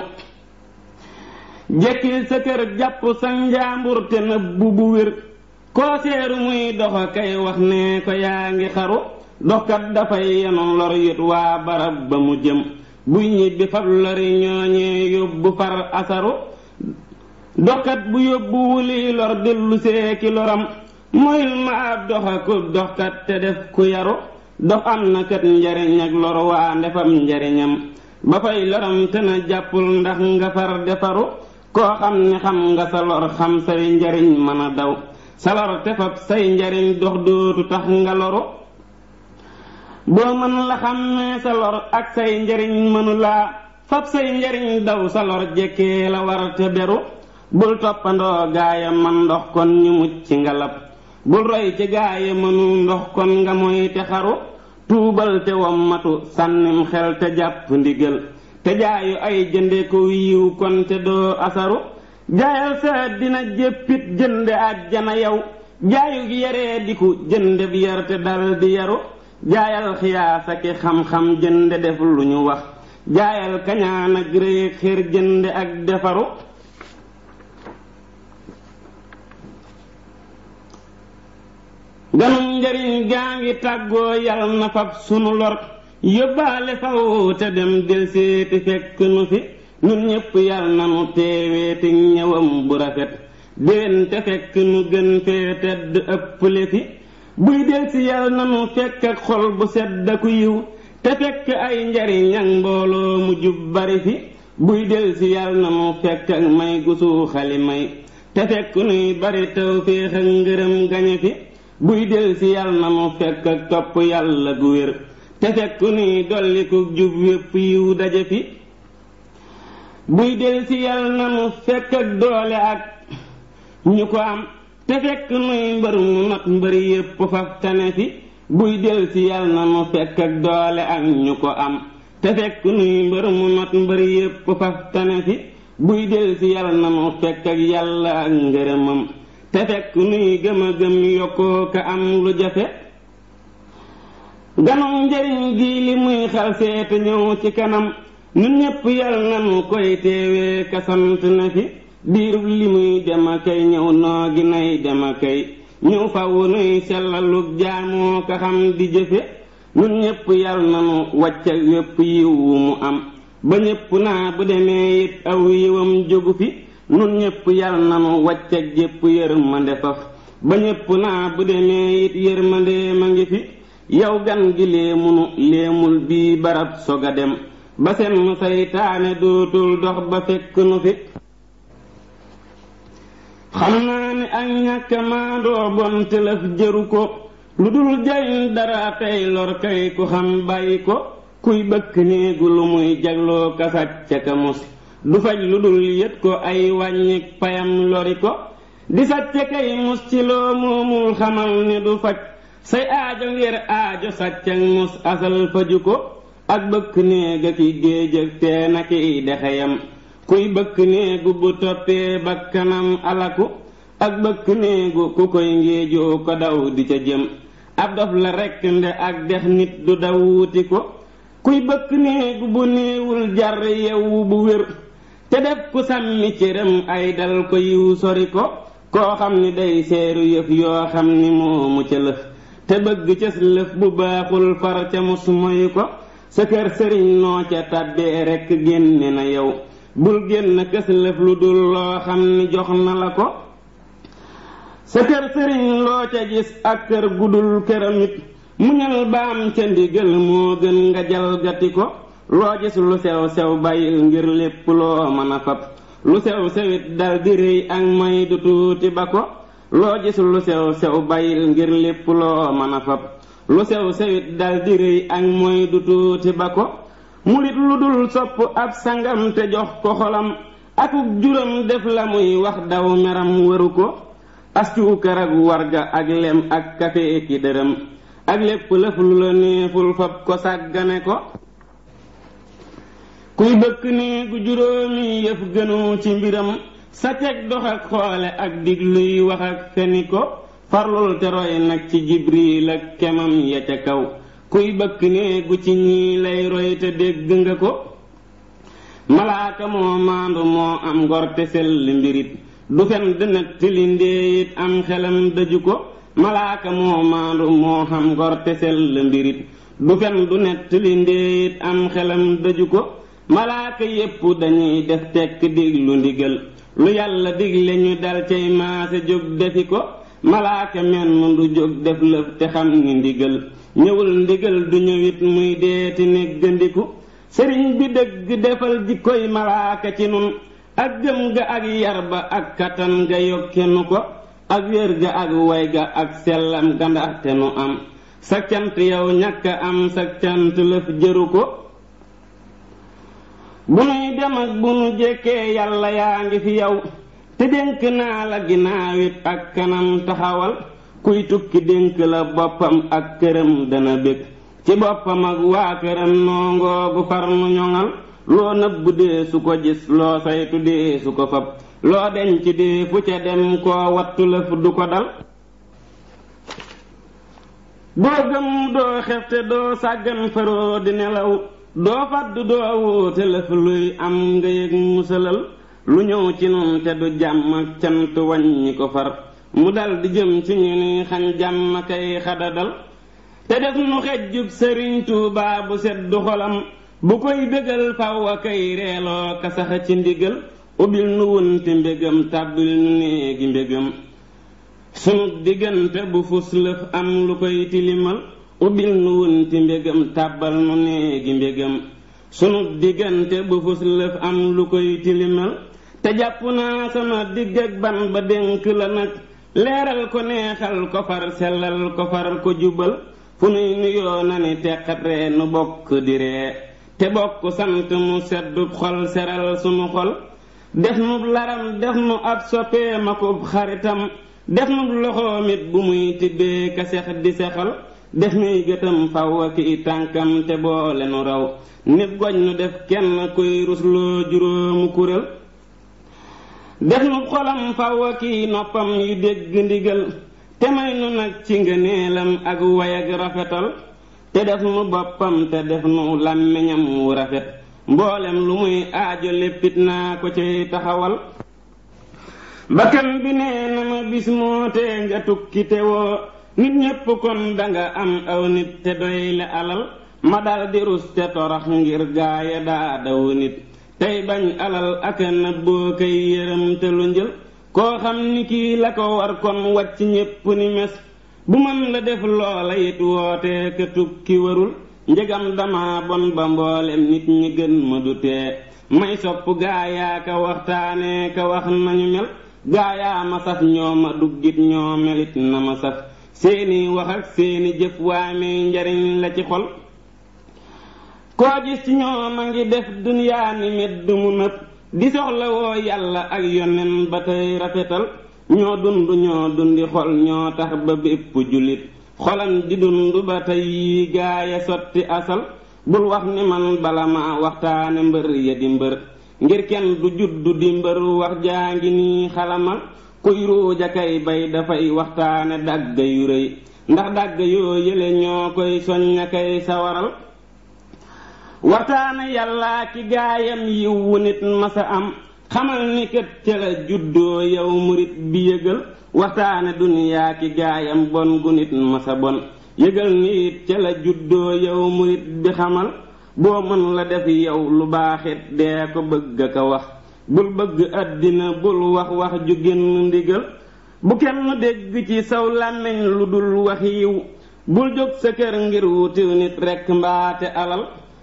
jekkil sa kër jàpp sa njaambur te nëbbu bu wér koo seeru muy doxa kay wax ne ko yaa ngi xaru doxkat dafay yenu lor yit waa barab ba mu jëm buy ñibbi fab lori ñooñee yóbbu far asaru doxkat bu yóbbu wuli lor dellu seeki loram moyul ma ab doxa ku doxkat te def ku yaru dox am na kat njariñ ak lor waa ndefam njariñam ba fay loram te na jàppul ndax nga far defaru koo xam ne xam nga sa lor xam say njariñ mën a daw sa lor te fab say njariñ dox dootu tax nga loru boo mën la xam ne sa lor ak say njariñ mënu laa fab say njariñ daw sa lor jekkee la war te beru bul toppandoo gaaya man ndox kon ñu mucc nga lab bul roy ci gaaya mënu ndox kon nga moy te xaru tuubal te wommatu sànnim xel te jàpp ndigal te jaayu ay jënde ko wiiw kon te doo asaru jaayal sa dina jéppit jënde àjjana yow jaayu gi yaree diku jënde bi yar te dal di yaru jaayal xiyaas ak xam-xam jënde def lu ñu wax jaayal kañaan ak réy xër jënde ak defaru ganum njariñ gaa ngi tàggoo yal na fab sunu lor yóbbaale faw te dem del seeti fekk nu fi nun ñépp yal na nu teeweeti ñëwam bu rafet déwén te fekk nu gën fee tedd ëpple fi buy del si yal na nu fekk ak xol bu sedd ku yiw te fekk ay njariñ ak mbooloo mu jub bari fi buy del si yal na nu fekk ak may gu suuxali may te fekk nuy bari taw féex ak ngërëm gañe fi buy del si yal na nu fekk ak topp yàlla gu wér te fekk nuy dolliku jub wépp yiw daje fi buy del si yal na nu fekk ak doole ak ñu ko am te fekk nuy mbër mu not mbër yépp faf tane fi buy del si yal na nu fekk ak doole ak ñu ko am te fekk nuy mbër mu not mbër yépp faf tane fi buy del si yal na nu fekk ak yàlla ak ngërëmam te fekk nuy gëm a gëm yokkoo ka am lu jafe ganum njariñ gi li muy xal seete ñëw ci kanam nun ñépp yal nanu koy teewee ka sant na fi diirub li muy dem a kay ñëw noo gi nay dem a kay ñëw faw nuy sellalug jaamoo ka xam di jëfe nun ñépp yal nanu wàcc ak wépp yiw wu mu am ba ñépp naa bu demee it aw yiwam jógu fi nun ñépp yal nanu wàcc ak jépp yërmande faf ba ñépp naa bu demee it yërmande ma ngi fi yow gan gi léemunu léemul bii barab soga dem ba seen saytaane dootul dox ba fekk nu fi xam naa ne ak ñàkk maandoo bon tëlëf jëru ko lu dul jariñ dara tey lor kay ku xam bàyyi ko kuy bëkk néegu lu muy jagloo kasaj ca ka mus du faj lu dul yët ko ay wàññik payam lori ko di sàcce kay mus ci loo moomul xamal ne du faj say aajo ngir aajo sàccak mus asal faju ko ak bëkk néega ki géej ak teen ak i dexeyam kuy bëkk néegu bu toppee bakkanam alaku ak bëkk néegu ku koy ngéejoo ko daw di ca jëm ab dof la rekk nde ak dex nit du daw wuti ko kuy bëkk néegu bu néewul jar yewu bu wér te def ku sàmmi cëram ay dal ko yiw sori ko koo xam ni day seeru yëf yoo xam ni moomu ca lëf te bëgg cës lëf bu baaxul far ca mus moyu ko sa kër sëriñ noo ca tàbbee rekk génne na yow bul génn kës lëf lu dul loo xam ni jox na la ko sa kër sëriñ loo ca gis ak kër gudul këramit muñal baam ca ndigal moo gën nga jalgati ko loo gis lu sew sew bàyyil ngir lépp loo mën a fab lu sew sewit dal di rëy ak may du tuuti ba ko loo gis lu sew sew bàyyil ngir lépp loo mën a fab lu sew sewit dal di rëy ak mooy du tuuti ba ko murit lu dul sopp ab sangam te jox ko xolam akuk juram def la muy wax daw meram waru ko astuukar ak warga ak lem ak kafe ki dërëm ak lépp lëf lu la neeful fab ko sàggane ko kuy bëkk néegu juróomi yëf gënu ci mbiram sa teg dox ak xoole ak digluy wax ak feni ko farlul te roy nag ci jibril ak kemam ya ca kaw kuy bëkk néegu ci ñii lay roy te dégg nga ko malaaka moo maandu moo am ngor te sell mbirit du fen dënat tili ndéeyit am xelam daju ko malaaka moo maandu moo xam ngor te sell mbirit du fen du nett li ndéeyit am xelam daju ko malaaka yépp dañuy def tekk diglu ndigal lu yàlla digle ñu dal cay maase jóg defi ko malaaka menn du jóg def lëf te xam ni ndigal ñëwul ndigal du ñëwit muy deeti néggandiku sëriñ bi dëgg defal jikkoy malaaka ci nun ak gëm ga ak yar ba ak kattan ga yokkenu ko ak wér ga ak way ga ak sellam ga ndaxte nu am sa cant yow ñàkk am sa cant lëf jëru ko bu nuy dem ak bu nu jekkee yàlla yaa ngi fi yow te dénk naa la ginnaawit ak kanam taxawal kuy tukki dénk la boppam ak këram dana bég ci boppam ak waa këram noongoogu far nu ñoŋal loo nëbb dee su ko gis loo saytu dee su ko fab loo denc dee fu ca dem koo wattu lëf du ko dal doo gëm doo xefte doo sàggan faroo di nelaw doo fàdd doo wuute lëf luy am nga yëg musalal lu ñëw ci nun te du jàmm ak cant wàññi ko far mu dal di jëm ci ñu ni xañ jàmm kay xadadal te def nu xejjub sëriñ Tuubaa bu seddu xolam bu koy bégal faw a kay reeloo ka sax ci ndigal ubbil nu wunti mbégam tàbbil nu néegi mbégam sunu diggante bu fus lëf am lu koy tilimal ubbil nu wunti mbégam tàbbal nu néegi mbégam sunu diggante bu fus lëf am lu koy tilimal te jàpp naa sama digg ak ban ba dénk la nag leeral ko neexal ko far sellal ko far ko jubal fu nuy nuyoo na ni teqat ree nu bokk di ree te bokk sant mu seddu xol seral sunu xol def nu laram def nu ab soppee makub xaritam def nu loxoom it bu muy tibbee ka sex di sexal def nuy gëtam faw ak i tànkam te boole nu raw nit goj nu def kenn kuy rusloo juróomu kurél def nu xolam faw ak i noppam yu dégg ndigal te may nu nag ci ngëneelam ak way ak rafetal te def nu boppam te def nu làmmiñam wu rafet mboolem lu muy aajo léppit naa ko cay taxawal bakkan bi nee na ma bis moo tee nga tukki te woo nit ñépp kon danga am aw nit te doy la alal ma dal di rus te torax ngir gaaya daa daw nit tey bañ alal ak nëbboo kay yërëm te lu njël koo xam ni kii la ko war kon wàcc ñépp ni mes bu mën la def loola it woote ka tukki warul njëgam dama bon ba mboolem nit ñi gën ma du tee may sopp gaayaa ka waxtaanee ka wax nañu mel gaayaa ma saf ñoo ma duggit ñoo melit na ma saf seeni wax ak seeni jëf waamee njariñ la ci xol koo gis ci ñoom a ngi def dunyaa ni medd mu nëb di soxla woo yàlla ak yonen ba tey rafetal ñoo dund ñoo dundi xol ñoo tax ba bépp jullit xolam di dund ba tey yi gaaya sotti asal bul wax ni man bala ma waxtaane mbër ya di mbër ngir kenn du juddu di mbër wax jaa ngi nii xalamal kuy ruuja kay bay dafay waxtaane dàgg yu rëy ndax dàgg yoo yële ñoo koy soñña kay sawaral waxtaane yàllaa ki gaayam yiw wu nit masa am xamal ni kët ca la juddoo yow murit bi yëgal waxtaane duniyaa ki gaayam bon gu nit masa bon yëgal ni it ca la juddoo yow murit bi xamal boo mën la def yow lu baaxit dee ko bëgg a ko wax bul bëgg àddina bul wax wax ju génn ndigal bu kenn dégg ci saw làmmiñ lu dul wax yiw bul jóg sa kër ngir wuti nit rekk mbaate alal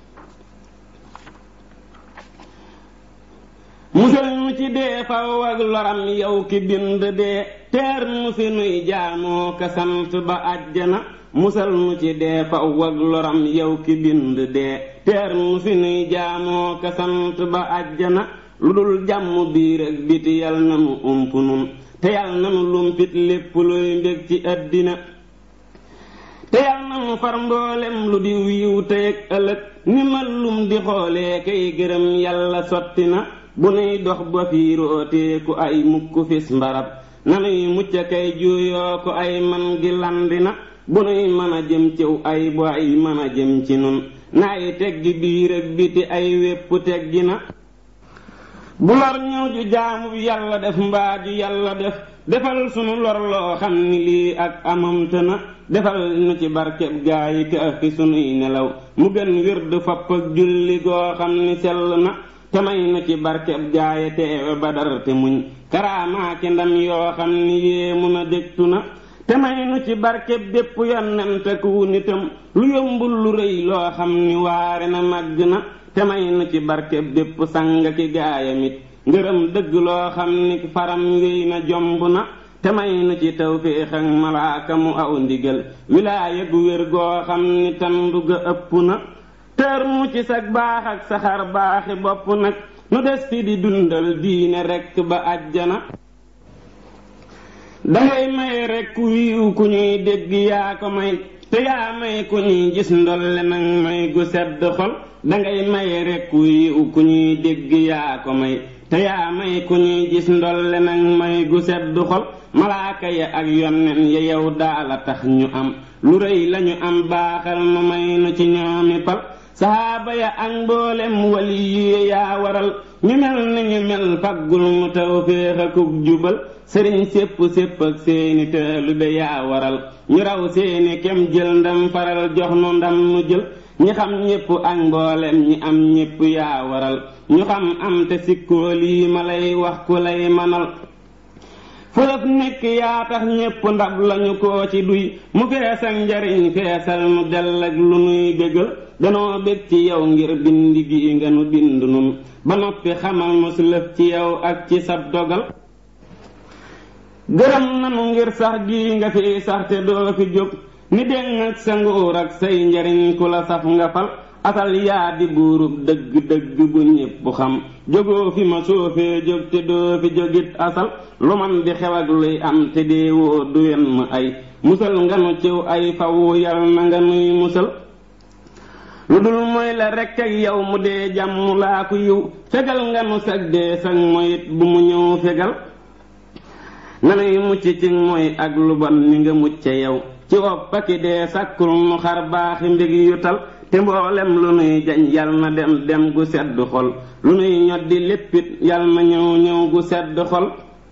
musal nu ci dee faw ak loram yow ki bind dee teer nu fi nuy jaamoo ka sant ba àjjana musal nu ci dee faw ak loram yow ki bind dee teer nu fi nuy jaamoo ka sant ba àjjana lu dul jàmm biir ak biti yal na nu ump nun te yal na nu lumpit lépp luy mbég ci àddina te yal na nu far mboolem lu di wiiw tey ak ëllëg ni ma lum di xoolee kay gërëm yàlla sotti na bu nuy dox ba fiirootee ku ay mukk fis mbarab nanuy mucc kay juuyoo ko ay man gi landi na bu nuy mën a jëm ciw ay bu ay mën a jëm ci nun naay teggi biir ak biti ay wépp teggi na bu lor ñëw ju jaamu yàlla def mbaa ju yàlla def defal sunu lor loo xam ni lii ak amamte na defal nu ci barkeb gaa yi ka fi sunuy nelaw mu gën wird fopp ak julli goo xam ni sell na te may nu ci barkeb gaaye teewe badar te muñ karaamaaki ndam yoo xam ni yéemu na dégtu na te may nu ci barkeb bépp yonent ku nitam lu yombul lu rëy loo xam ni waare na màgg na te may nu ci barkeb bépp sang ki gaayamit ngërëm dëgg loo xam ni faram wéy na jomb na te may nu ci tawféex ak malaaka mu aw ndigal wilaaya gu wér goo xam ni tandu ga ëpp na tër mu ci sag baax ak saxar baaxi bopp nag nu des fi di dundal diine rekk ba àjjana dangay may rekk wiiw ku ñuy dégg yaa ko may te yaa may ku ñuy gis ndolle nag may gu sedd xol dangay may rekk wiiw ku ñuy dégg yaa ko may te yaa may ku ñuy gis ndolle nag may gu sedd xol malaaka ya ak yonnen ya yow daala tax ñu am lu rëy lañu am baaxal ma may nu ci ñoomi pal saxaaba ya ak mboolem wali yi yaa waral ñu mel ni ñu mel faggul mu tawféex akuk jubal sëriñ sépp sépp ak seeni taalube yaa waral ñu raw seeni kem jël ndam faral jox nu ndam nu jël ñi xam ñépp ak mboolem ñi am ñépp yaa waral ñu xam am te sikkoo lii ma lay wax ku lay manal fëlëf nekk yaa tax ñépp ndab lañu ko ci duy mu fees ak njariñ feesal nu dell ak lu nuy bégal danoo bég ci yow ngir bind gi nga nu bind nun ba noppi xamal nu lëf ci yow ak ci sab dogal gërëm nanu ngir sax gi nga fi sax te doo fi jóg ni déng ak sa nguur ak say njariñ ku la saf nga fal asal yaa di buurub dëgg dëgg bu ñépp xam jógoo fi ma soofee jóg te doo fi jógit asal lu man di xew ak luy am te dee woo du yenn ay musal nga nu ciw ay fawu yal na nga nuy musal lu dul mooy la rekk ak yow mu dee jàmm laa ko yiw fegal nga nu sag dee sag moyit bu mu ñëw fegal nanuy mucc ci mooy ak lu bon ni nga mucce yow ci woppaki dee sàkkul nu xar baaxi mbég yu tal te mboolem lu nuy jañ yal na dem dem gu sedd xol lu nuy ñoddi léppit yal na ñëw ñëw gu sedd xol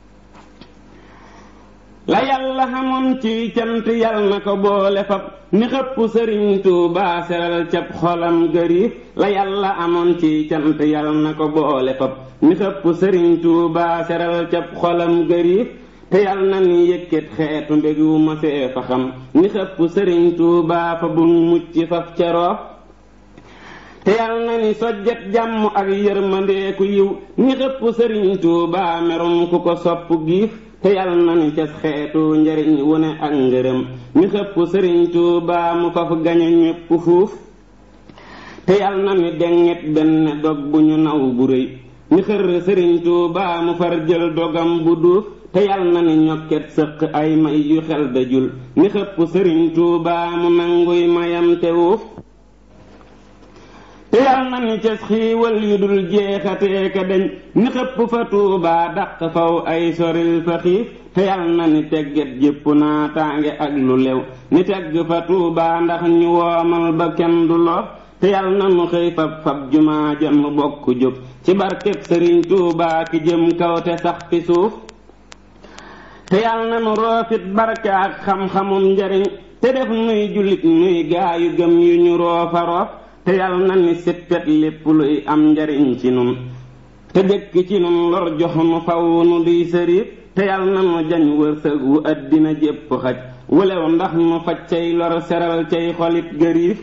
la yàlla xamoon ci cant yal na ko boole fab ni xëpp sëriñ Tuubaa seral cab xolam gëriif la yàlla amoon ci cant yal na ko boole fab ni xëpp sëriñ Tuubaa seral cab xolam gëriif te yal na ni yëkkat xeetu mbégu ma see fa xam ni xëpp sëriñ Tuubaa fa bu mucc faf ca roof te yal na ni sojjet jàmm ak yërmandeeku yiw ni xëpp sëriñ Tuubaa merum ku ko sopp giif te yal na ni cas xeetu njariñ wu ne ak ngërëm ni xëpp sëriñ Tuubaa mu faf gañe ñépp fuuf te yal na ni denget benn dog bu ñu naw bu rëy ni xër sëriñ Tuubaa mu far jël dogam bu duuf te yal na ni ñokket sëq ay may yu xel dajul ni xëpp sëriñ Tuubaa mu nanguy mayam te wuuf te yal na ni ca xiiwal yu dul jeexatee ka dañ ni xëpp fa tuubaa daq faw ay soril fa xiif te yal na ni tegget jépp naa tànge ak lu lew ni tegg fa tuubaa ndax ñu woomal ba kenn du loof te yal na nu xëy fab fab jumaa ja nu bokk jóg ci barkeb sëriñ tuubaa ki jëm kaw te sax fi suuf te yal na nu roofit barke ak xam-xamum njariñ te def nuy jullit nuy gaayu gëm yu ñu roofa roof te yal na ni sippet lépp luy am njariñ ci nun te jëkk ci nun lor jox nu faw nu duy sëriif te yal na nu jañ wërsëg wu àddina jépp xaj wulew ndax nu faj cay lor seral cay xolit gëriif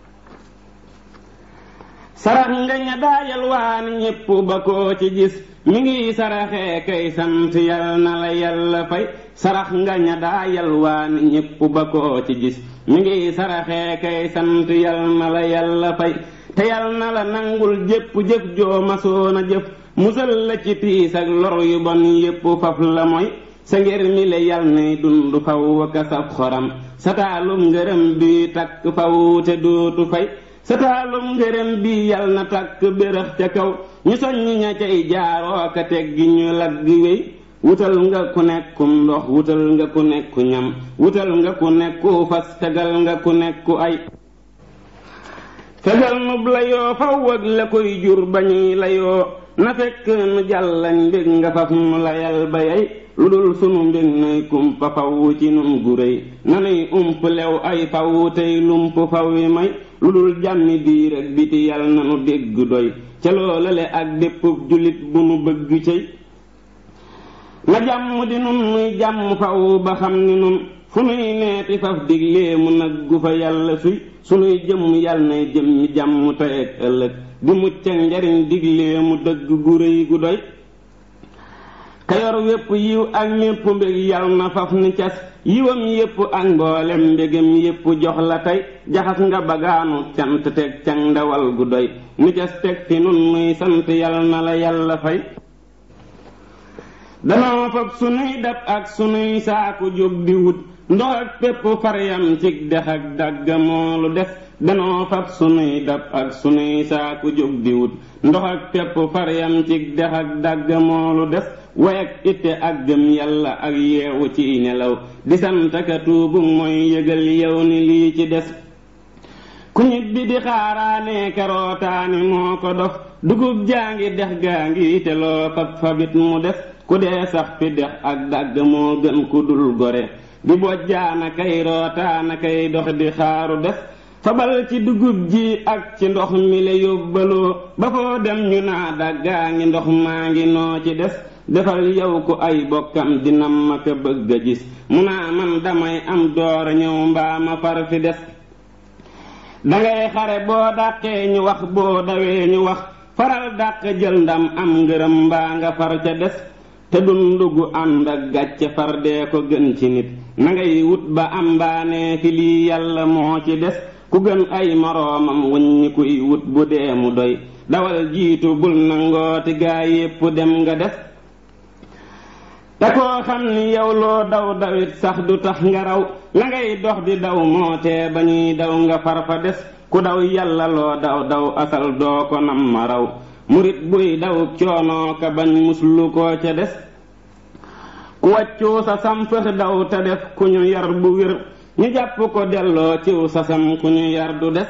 sarax nga ña daayal waani ñépp ba koo ci gis mi ngi saraxee kay sant yal na la yàlla fay sarax nga ña daayal waani ñépp ba koo ci gis mi ngi saraxee kay sant yal na la yàlla fay te yal na la nangul jépp jëf joo masoona jëf musal la ci tiis ak lor yu bon yépp faf la mooy sa ngir mi le yal nay dund faw waka sab xoram sa taalum ngërëm bi takk faw te dootu fay sa taalum ngërëm bi yal na takk bérëx ca kaw ñu soññ ña cay jaaroo ka teggi ñu lagg wéy wutal nga ku nekku ndox wutal nga ku nekku ñam wutal nga ku nekku fas tegal nga ku nekku ay fegal nub la yoo faw ak la koy jur bañuy la yoo na fekk nu jàllañ mbég nga faf nu layal ba yey lu dul sunu mbég nay kumpa faw ci nun gu réy nanuy ump lew ay faw tey lump faw yi may lu dul jàmmi biir ak biti yal na nu dégg doy ca loolale ak déppub jullit bu nu bëgg cëy na jàmm di nun nuy jàmm faw ba xam ni nun fu nuy neeti faf diglee mu naggu fa yàlla suy sunuy jëmm yal nay jëm ñi jàmm tey ak ëllëg di mucc ak njariñ diglee mu dëgg gu réy gu doy kayor wépp yiw ak mépp mbég yal na faf ni cas yiwam yépp ak mboolem mbégam yépp jox la tey jaxas nga bagaanu cant teg cang ndawal gu doy ni cas teg fi nun nuy sant yal na la yàlla fay danoo fab sunuy dab ak sunuy saaku jóg di wut ndox ak pépp faryam cig dex ak dàgga moolu des danoo fab sunuy dab ak sunuy saaku jóg di wut ndox ak pépp faryam cig dex ak dàgga moolu des way ak itte ak gëm yàlla ak yeewu ci nelaw di santaka tuubu mooy yëgal yow ni lii ci des ku ñit bi di xaaraane karootaani moo ko dof dugub jaa ngi dex gaa ngi te loo fab fabit mu des ku dee sax fi dex ak dàgg moo gën ku dul gore di bojjaana kay rootaana kay dox di xaaru des fabal ci dugub ji ak ci ndox mi la yóbbaloo ba foo dem ñu naa dàggaa ngi ndox maa ngi noo ci des defal yow ku ay bokkam dinam ma ko bëgg a gis mu naa man damay am doora ñëw mbaa ma far fi des dangay xare boo dàqee ñu wax boo dawee ñu wax faral dàq jël ndam am ngërëm mbaa nga far ca des te dund gu ànd ak gàcce far dee ko gën ci nit na ngay wut ba am mbaanee fi lii yàlla moo ci des ku gën ay moroomam wuññi kuy wut bu dee mu doy dawal jiitu bul nangooti gaa yépp dem nga des te koo xam ni yow loo daw dawit sax du tax nga raw la ngay dox di daw moo tee ba ñuy daw nga far fa des ku daw yàlla loo daw daw asal doo ko nam ma raw murit buy daw coonoo ka bañ muslu koo ca des ku wàccu sa sam fëx daw te def ku ñu yar bu wér ñu jàpp ko delloo ciw sa sam ku ñu yar du des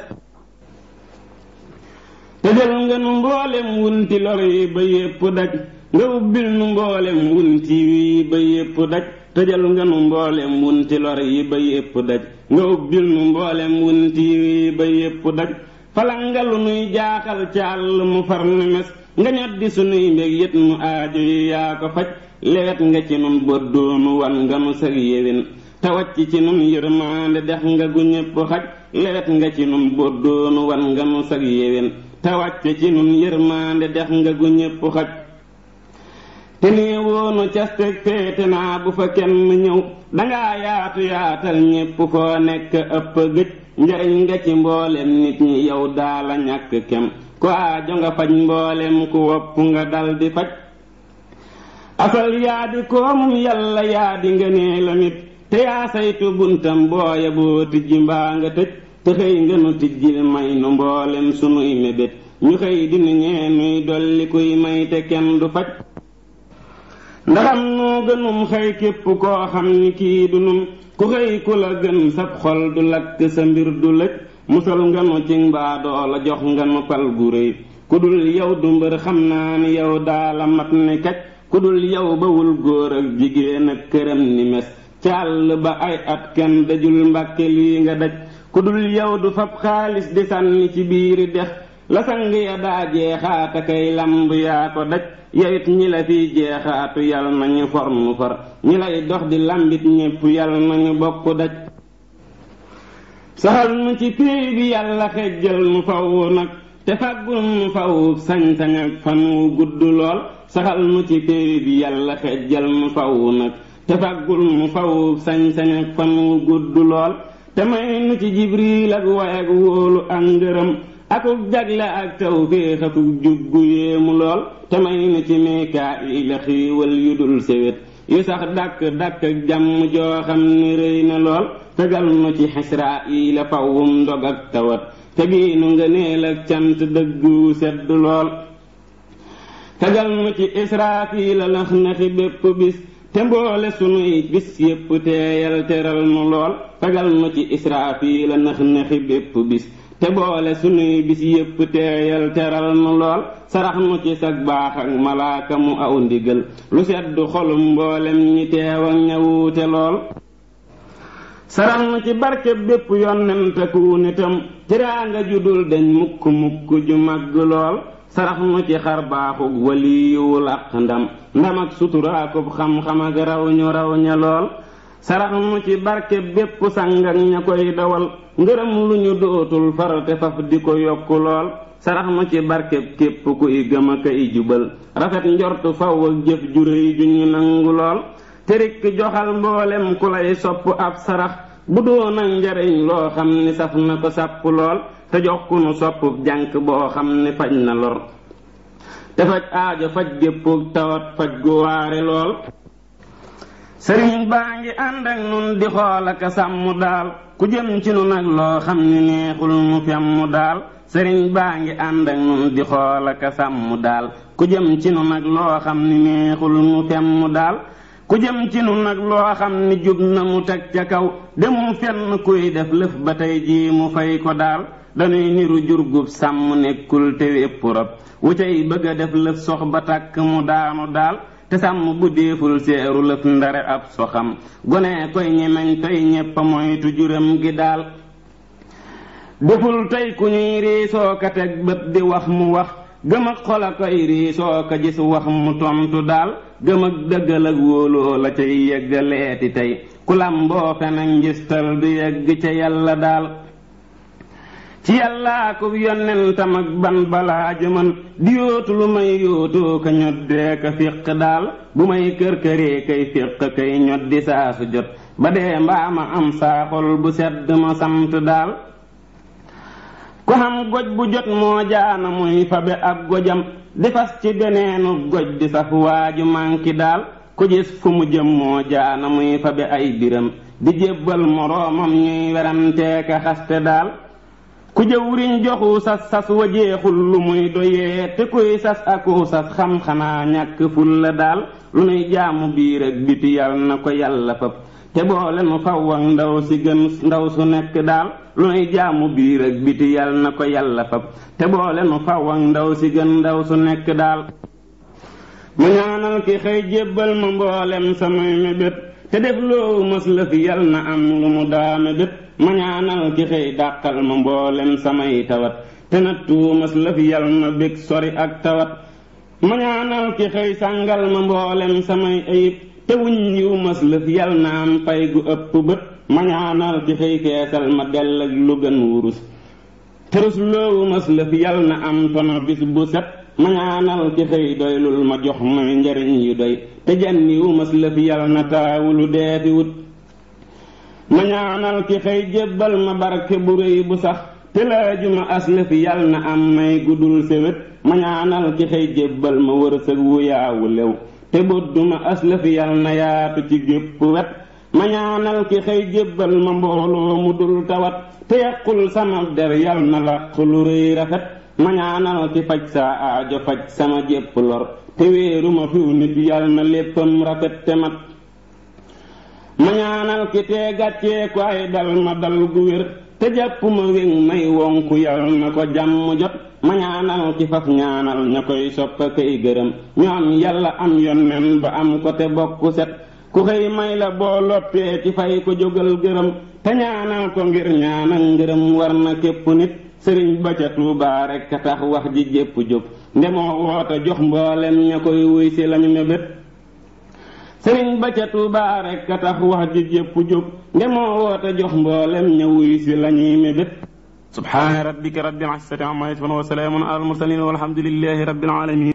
te jël nga nu mboolem wunti lor yi ba yépp daj nga ubbil nu mboolem wunti yi ba yépp daj tëjal nga nu mboolem wunti lor yi ba yépp daj nga ubbil nu mboolem wunti yi ba yépp daj falangalu nuy jaaxal ci àll mu far ni mes nga ñoddi sunuy mbég yët nu aajo yi yaa ko faj lewet nga ci nun boddoonu wan nga nu sag yéwén te wàcc ci nun yërmaande dex nga gu ñépp xaj lewet nga ci nun boddoonu wan nga nu sag yéwén te wàcc ci nun yërmaande dex nga gu ñépp xaj te nee woonu casteg féete naa bu fa kenn ñëw dangaa yaatu yaatal ñépp foo nekk ëpp gëj njariñ nga ci mboolem nit ñi yow daala ñàkk kem ku aajo nga faj mboolem ku wopp nga dal di faj asal yaa di koomum yàlla yaa di nga nee la nit te yaa saytu buntam booya boo tijji mbaa nga tëj te te xëy nga nu tijjil may nu mboolem sunuy mébét ñu xëy dinu ñee nuy dolli kuy may te kenn du faj ndaxam noo gënum xëy képp koo xam ni kii du nun ku xëy ku la gën sab xol du lakk sa mbir du lëj musal nga nu ci mbaadoo la jox nga nu pal gu réy ku dul yow du mbër xam naa ni yow daala mat ni kaj ku dul yow bawul góor ak jigéen ak këram ni mes càll ba ay at kenn dajul mbàkke lii nga daj ku dul yow du fab xaalis di sànni ci biiri dex la sang ya daa jeexaata kay lamb yaa ko daj yawit ñi la fiy jeexaatu yal nañu for nu far ñi lay dox di lambit ñépp yal nañu bokk daj saxal nu ci péey bi yàlla xejjal nu faw nag te faggul nu faw sañ-sañ ak fan wu gudd lool saxal nu ci péey bi yàlla xejjal nu faw nag te faggul nu faw sañ-sañ ak fan wu gudd lool te may nu ci jibril ak way ak wóolu ak ngërëm akuk jagle ak tawféex akuk jubbu yéemu lool te may nu ci mikaayila xiiwal yu dul sewét yu sax dàkk dàkk ak jàmm joo xam ni rëy na lool tegal nu ci xisraayila fawwum ndog ak tawat te bii nu nga neel ak cant dëggu sedd lool tegal nu ci israafila lax naxi bépp bis te mboole sunuy bis yépp teeyal teral nu lool tegal nu ci israafila nax naxi bépp bis te boole sunuy bis yépp teeyal teral nu lool sarax nu ci sag baax ak malaaka mu aw ndigal lu seddu xolum mboolem ñi teew ak ñawuute lool sarax nu ci barke bépp yonent ku nitam tiraanga ju dul deñ mukk mukk ju màgg lool sarax nu ci xar baaxug waliyuwul ak ndam ndam ak suturaakub xam-xam ak raw ñu raw ña lool sarax nu ci barke bépp sang ak ña koy dawal ngërëm lu ñu dootul farate faf di ko yokku lool sarax nu ci barke képp kuy gëm a kay jubal rafet njortu faw ak jëf ju réy ju ñu nangu lool te rikk joxal mboolem ku lay sopp ab sarax bu doon ak njariñ loo xam ni saf na ko sàpp lool te jox ku nu sopp jànk boo xam ni faj na lor te faj aajo faj gépp tawat faj gu waare lool sëriñ baa ngi ànd ak nun di xool ak sàmm daal ku jëm ci nu nag loo xam ni neexul mu femm daal sëriñ baa ngi ànd ak nun di xool ak sàmm daal ku jëm ci nu nag loo xam ni neexul mu femm daal ku jëm ci nu nag loo xam ni jub na mu teg ca kaw demum fenn kuy def lëf ba tey jii mu fay ko daal dañuy niru jurgub sàmm nekkul te wépp rob wu cay bëgg a def lëf sox ba tàkk mu daanu daal te sàmm bu déeful seeru lëf ndare ab soxam gone koy ñemeñ tey ñépp moytu juram gi daal deful tey ku ñuy riisoo ka teg bët di wax mu wax gëm ak xol a koy riisoo ka gis wax mu tontu daal gëm ak dëggal ak wóoloo la cay yeggaleeti tey ku làmboo fen ak njistal du yegg ca yàlla daal ci yàllaa ko yonentam ak ban balaa jëman di yóotu lu may yóotoo ka ñoddee ka fiq daal bu may kër këree kay fiq kay ñoddi saa su jot ba dee mbaa ma am saa xol bu sedd ma sant daal ku xam goj bu jot moo jaana muy fabe ab gojam di fas ci beneenu goj di saf waaju manki daal ku gis fu mu jëm moo jaana muy fabe ay biram di jébbal moroomam ñuy werantee ka xaste daal ku jëwriñ joxu sas sas wajeexul lu muy doyee te kuy sas aku sas xam xanaa ñàkk ful la daal lu nuy jaamu biir ak biti yal na ko yàlla fab te boole nu faw ak ndaw si gën ndaw su nekk daal lu nuy jaamu biir ak biti yal na ko yàlla fab te boole nu faw ak ndaw si gën ndaw su nekk daal ma ñaanal ki xëy jébbal ma mboolem samay mébét te def loo mës la fi yal na am lu mu daa mébét ma ñaanal ki xëy dàqal ma mboolem samay tawat te nattu mës la fi yal na bég sori ak tawat ma ñaanal ki xëy sàngal ma mboolem samay ayib te wuñ yiw mës la fi yal na am pay gu ëpp bët ma ñaanal ki xëy feesal ma dell ak lu gën wurus terus loowu mës la fi yal na am tono bis bu set ma ñaanal ki xëy doylul ma jox may njariñ yu doy te janniwu mës la fi yal na taawulu dee fi wut ma ñaanal ki xëy jébbal ma barke bu réy bu sax te laaju ma aslëf yal na am may guddul séwét ma ñaanal ki xëy jébbal ma wërsëg wu yaawu lew te boddu ma aslëf yal na yaatu ci gépp wet ma ñaanal ki xëy jébbal ma mbooloo mu dul tawat te yàqul sama der yal na la lu rëy rafet ma ñaanal ki faj saa aajo faj sama jépp lor te wéeru ma fiw nit yal na léppam rafet te mat ma ñaanal ki tee gàccee ko ay dal ma dal gu wér te jàpp ma wéŋ may wonku yal na ko jàmm jot ma ñaanal ki faf ñaanal ña koy soppa kay gërëm ñu am yàlla am yonnen ba am ko te bokku set ku xëy may la boo loppee ci fay ko jógal gërëm te ñaanal ko ngir ñaanal ngërëm war na képp nit sëriñ ba ca Tuubaa rekk a tax wax ji jépp jóg ndemoo woote jox mboolem ña koy wuy si lañu mébét sëriñ ba ca Tuubaa rekk a tax wax ji jépp jóg ndemoo woote jox mboolem ña wuy si lañuy mébét subhaana rabbika rabbil izzati amma yasifun wa salaamun alal mursaliin walhamdulillahi rabbil aalamiin